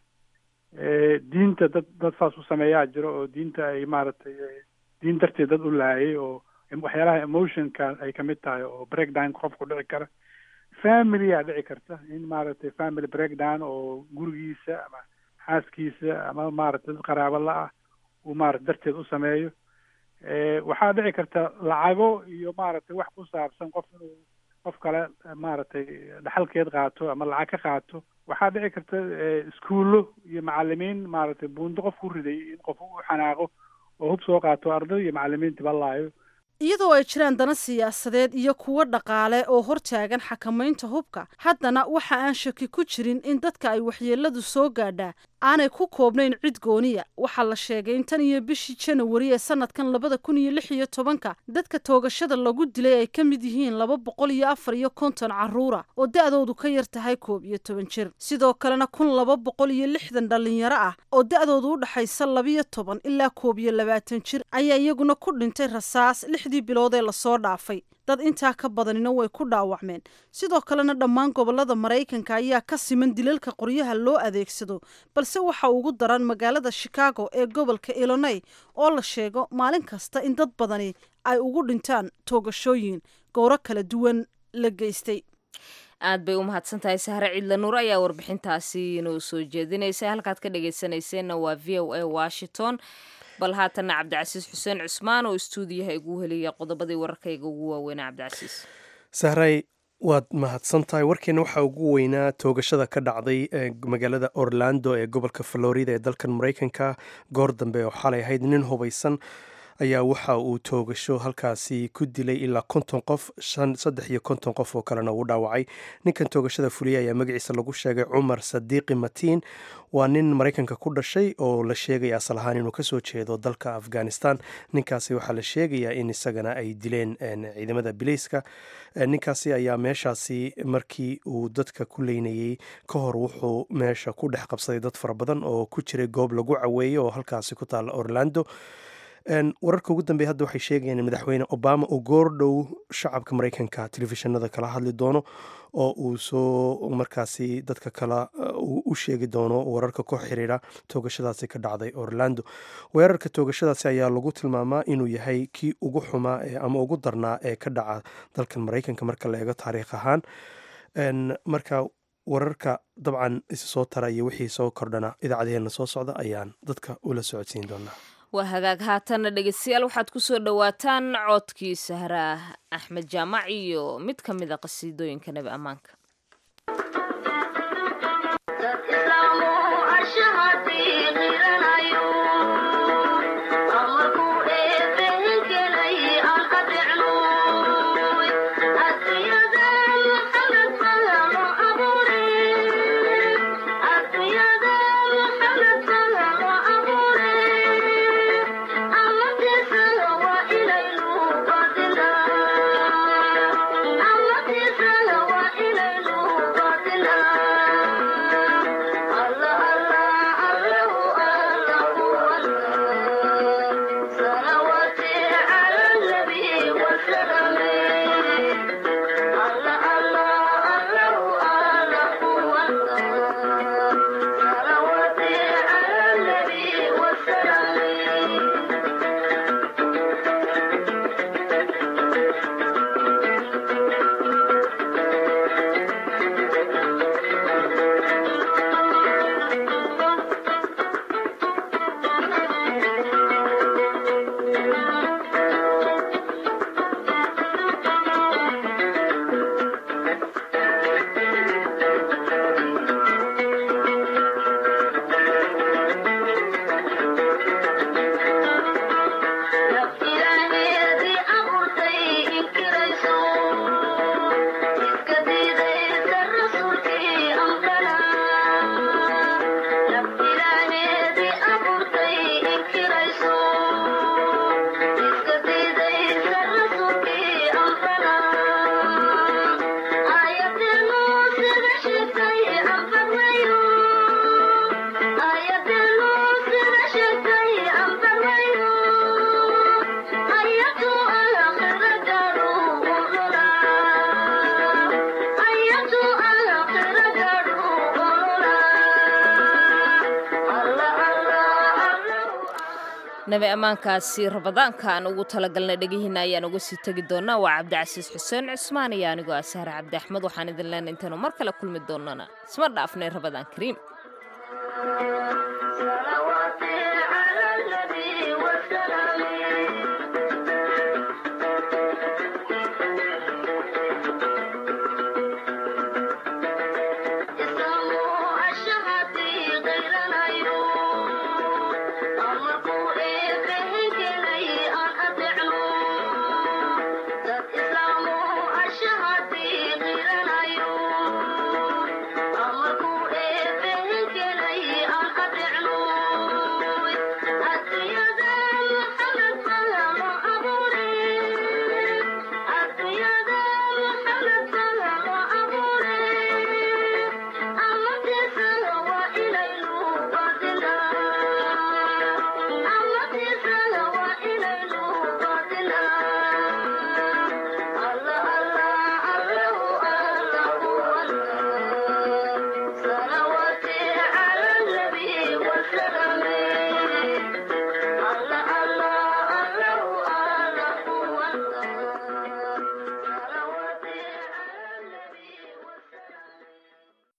diinta dad dad saas u sameeyaa jiro oo diinta ay maaragtay diin darteed dad u laayay oo waxyaalaha emotionka ay kamid tahay oo breakdown qofku dhici kara familyaa dhici karta in maaragtay family breakdown oo gurigiisa ama xaaskiisa ama maaragtay dad qaraabo la ah uu maarata darteed u sameeyo waxaa dhici karta lacago iyo maaragtay wax ku saabsan qof inuu qof kale maaragtay dhaxalkeed qaato ama lacag ka qaato waxaa dhici karta iskuullo iyo macalimiin maaragtay buundo qof ku riday in qof u xanaaqo oo hub soo qaato arday iyo macalimiinta balaayo iyadoo ay jiraan dana siyaasadeed iyo kuwo dhaqaale oo hortaagan xakamaynta hubka haddana waxa aan shaki ku jirin in dadka ay waxyeeladu soo gaadhaa aanay ku koobnayn cid gooniya waxaa la sheegay in tan iyo bishii janawari ee sanadkan labada kun iyo lix iyo tobanka dadka toogashada lagu dilay ay ka mid yihiin laba boqol iyo afar iyo konton carruura oo da-doodu ka yar tahay koob iyo toban jir sidoo kalena kun laba boqol iyo lixdan dhallinyaro ah oo da-doodu u dhexaysa labiyo toban ilaa koob iyo labaatan jir ayaa iyaguna ku dhintay rasaas lixdii bilood ee lasoo dhaafay dad intaa ka badanina way ku dhaawacmeen sidoo kalena dhammaan gobollada maraykanka ayaa ka siman dilalka qoryaha loo adeegsado balse waxa ugu daran magaalada chicago ee gobolka illonay oo la sheego maalin kasta in dad badani ay ugu dhintaan toogashooyin gowro kala duwan la geystay aad bay u mahadsan tahay sahre ciidla nuur ayaa warbixintaasi inoo soo jeedinaysa halkaad ka dhagaysanayseena waa v o a washington bal haatanna cabdicasiis xuseen cusmaan oo istuudiyaha igu helaya qodobadii wararkayga ugu waaweynaa cabdicasiis sahray waad mahadsan tahay warkeena waxaa ugu weynaa toogashada ka dhacday ee magaalada orlando ee gobolka florida ee dalkan maraykanka goor dambe oo xalay ahayd nin hubaysan ayaa waxa uu toogasho halkaasi ku dilay ilaa konton qof saddex iyo konton qof oo kalena uu dhaawacay ninkan toogashada fuliyay ayaa magaciisa lagu sheegay cumar sadiiqi matiin waa nin maraykanka ku dhashay oo la sheegaya asal ahaan inuu kasoo jeedo dalka afghanistan ninkaasi waxaa la sheegayaa in isagana ay dileen ciidamada bileyska ninkaasi ayaa meeshaasi markii uu dadka ku leynayey ka hor wuxuu meesha ku dhex qabsaday dad fara badan oo ku jiray goob lagu caweeyey oo halkaasi ku taala orlando wararka ugu dambeeya hadda waxay sheegayaan in madaxweyne obama uu goordhow shacabka maraykanka telefishinada kala hadli doono oo uu soo markaasi dadka kala u sheegi doono wararka ku xiriira toogashadaasi ka dhacday orlando weerarka toogashadaasi ayaa lagu tilmaamaa inuu yahay kii ugu xumaa ama ugu darnaa ee ka dhaca dalkan maraykanka marka la eego taariikh ahaan marka wararka dabcan is soo tara iyo wixii soo kordhana idaacadeena soo socda ayaan dadka ula socodsiin doonaa waa hagaag haatanna dhegeystayaal waxaad ku soo dhowaataan codkii sahraa axmed jaamac iyo mid ka mid a qasiidooyinka nebi ammaanka nabi ammaankaasi rabadaanka aan ugu talagalnay dhegihiina ayaan uga sii tegi doonaa waa cabdicasiis xuseen cusmaan iyo anigoo ah sahre cabdi axmed waxaan idin leenay intaynu mar kale kulmi doonana isma dhaafnay rabadaan kariim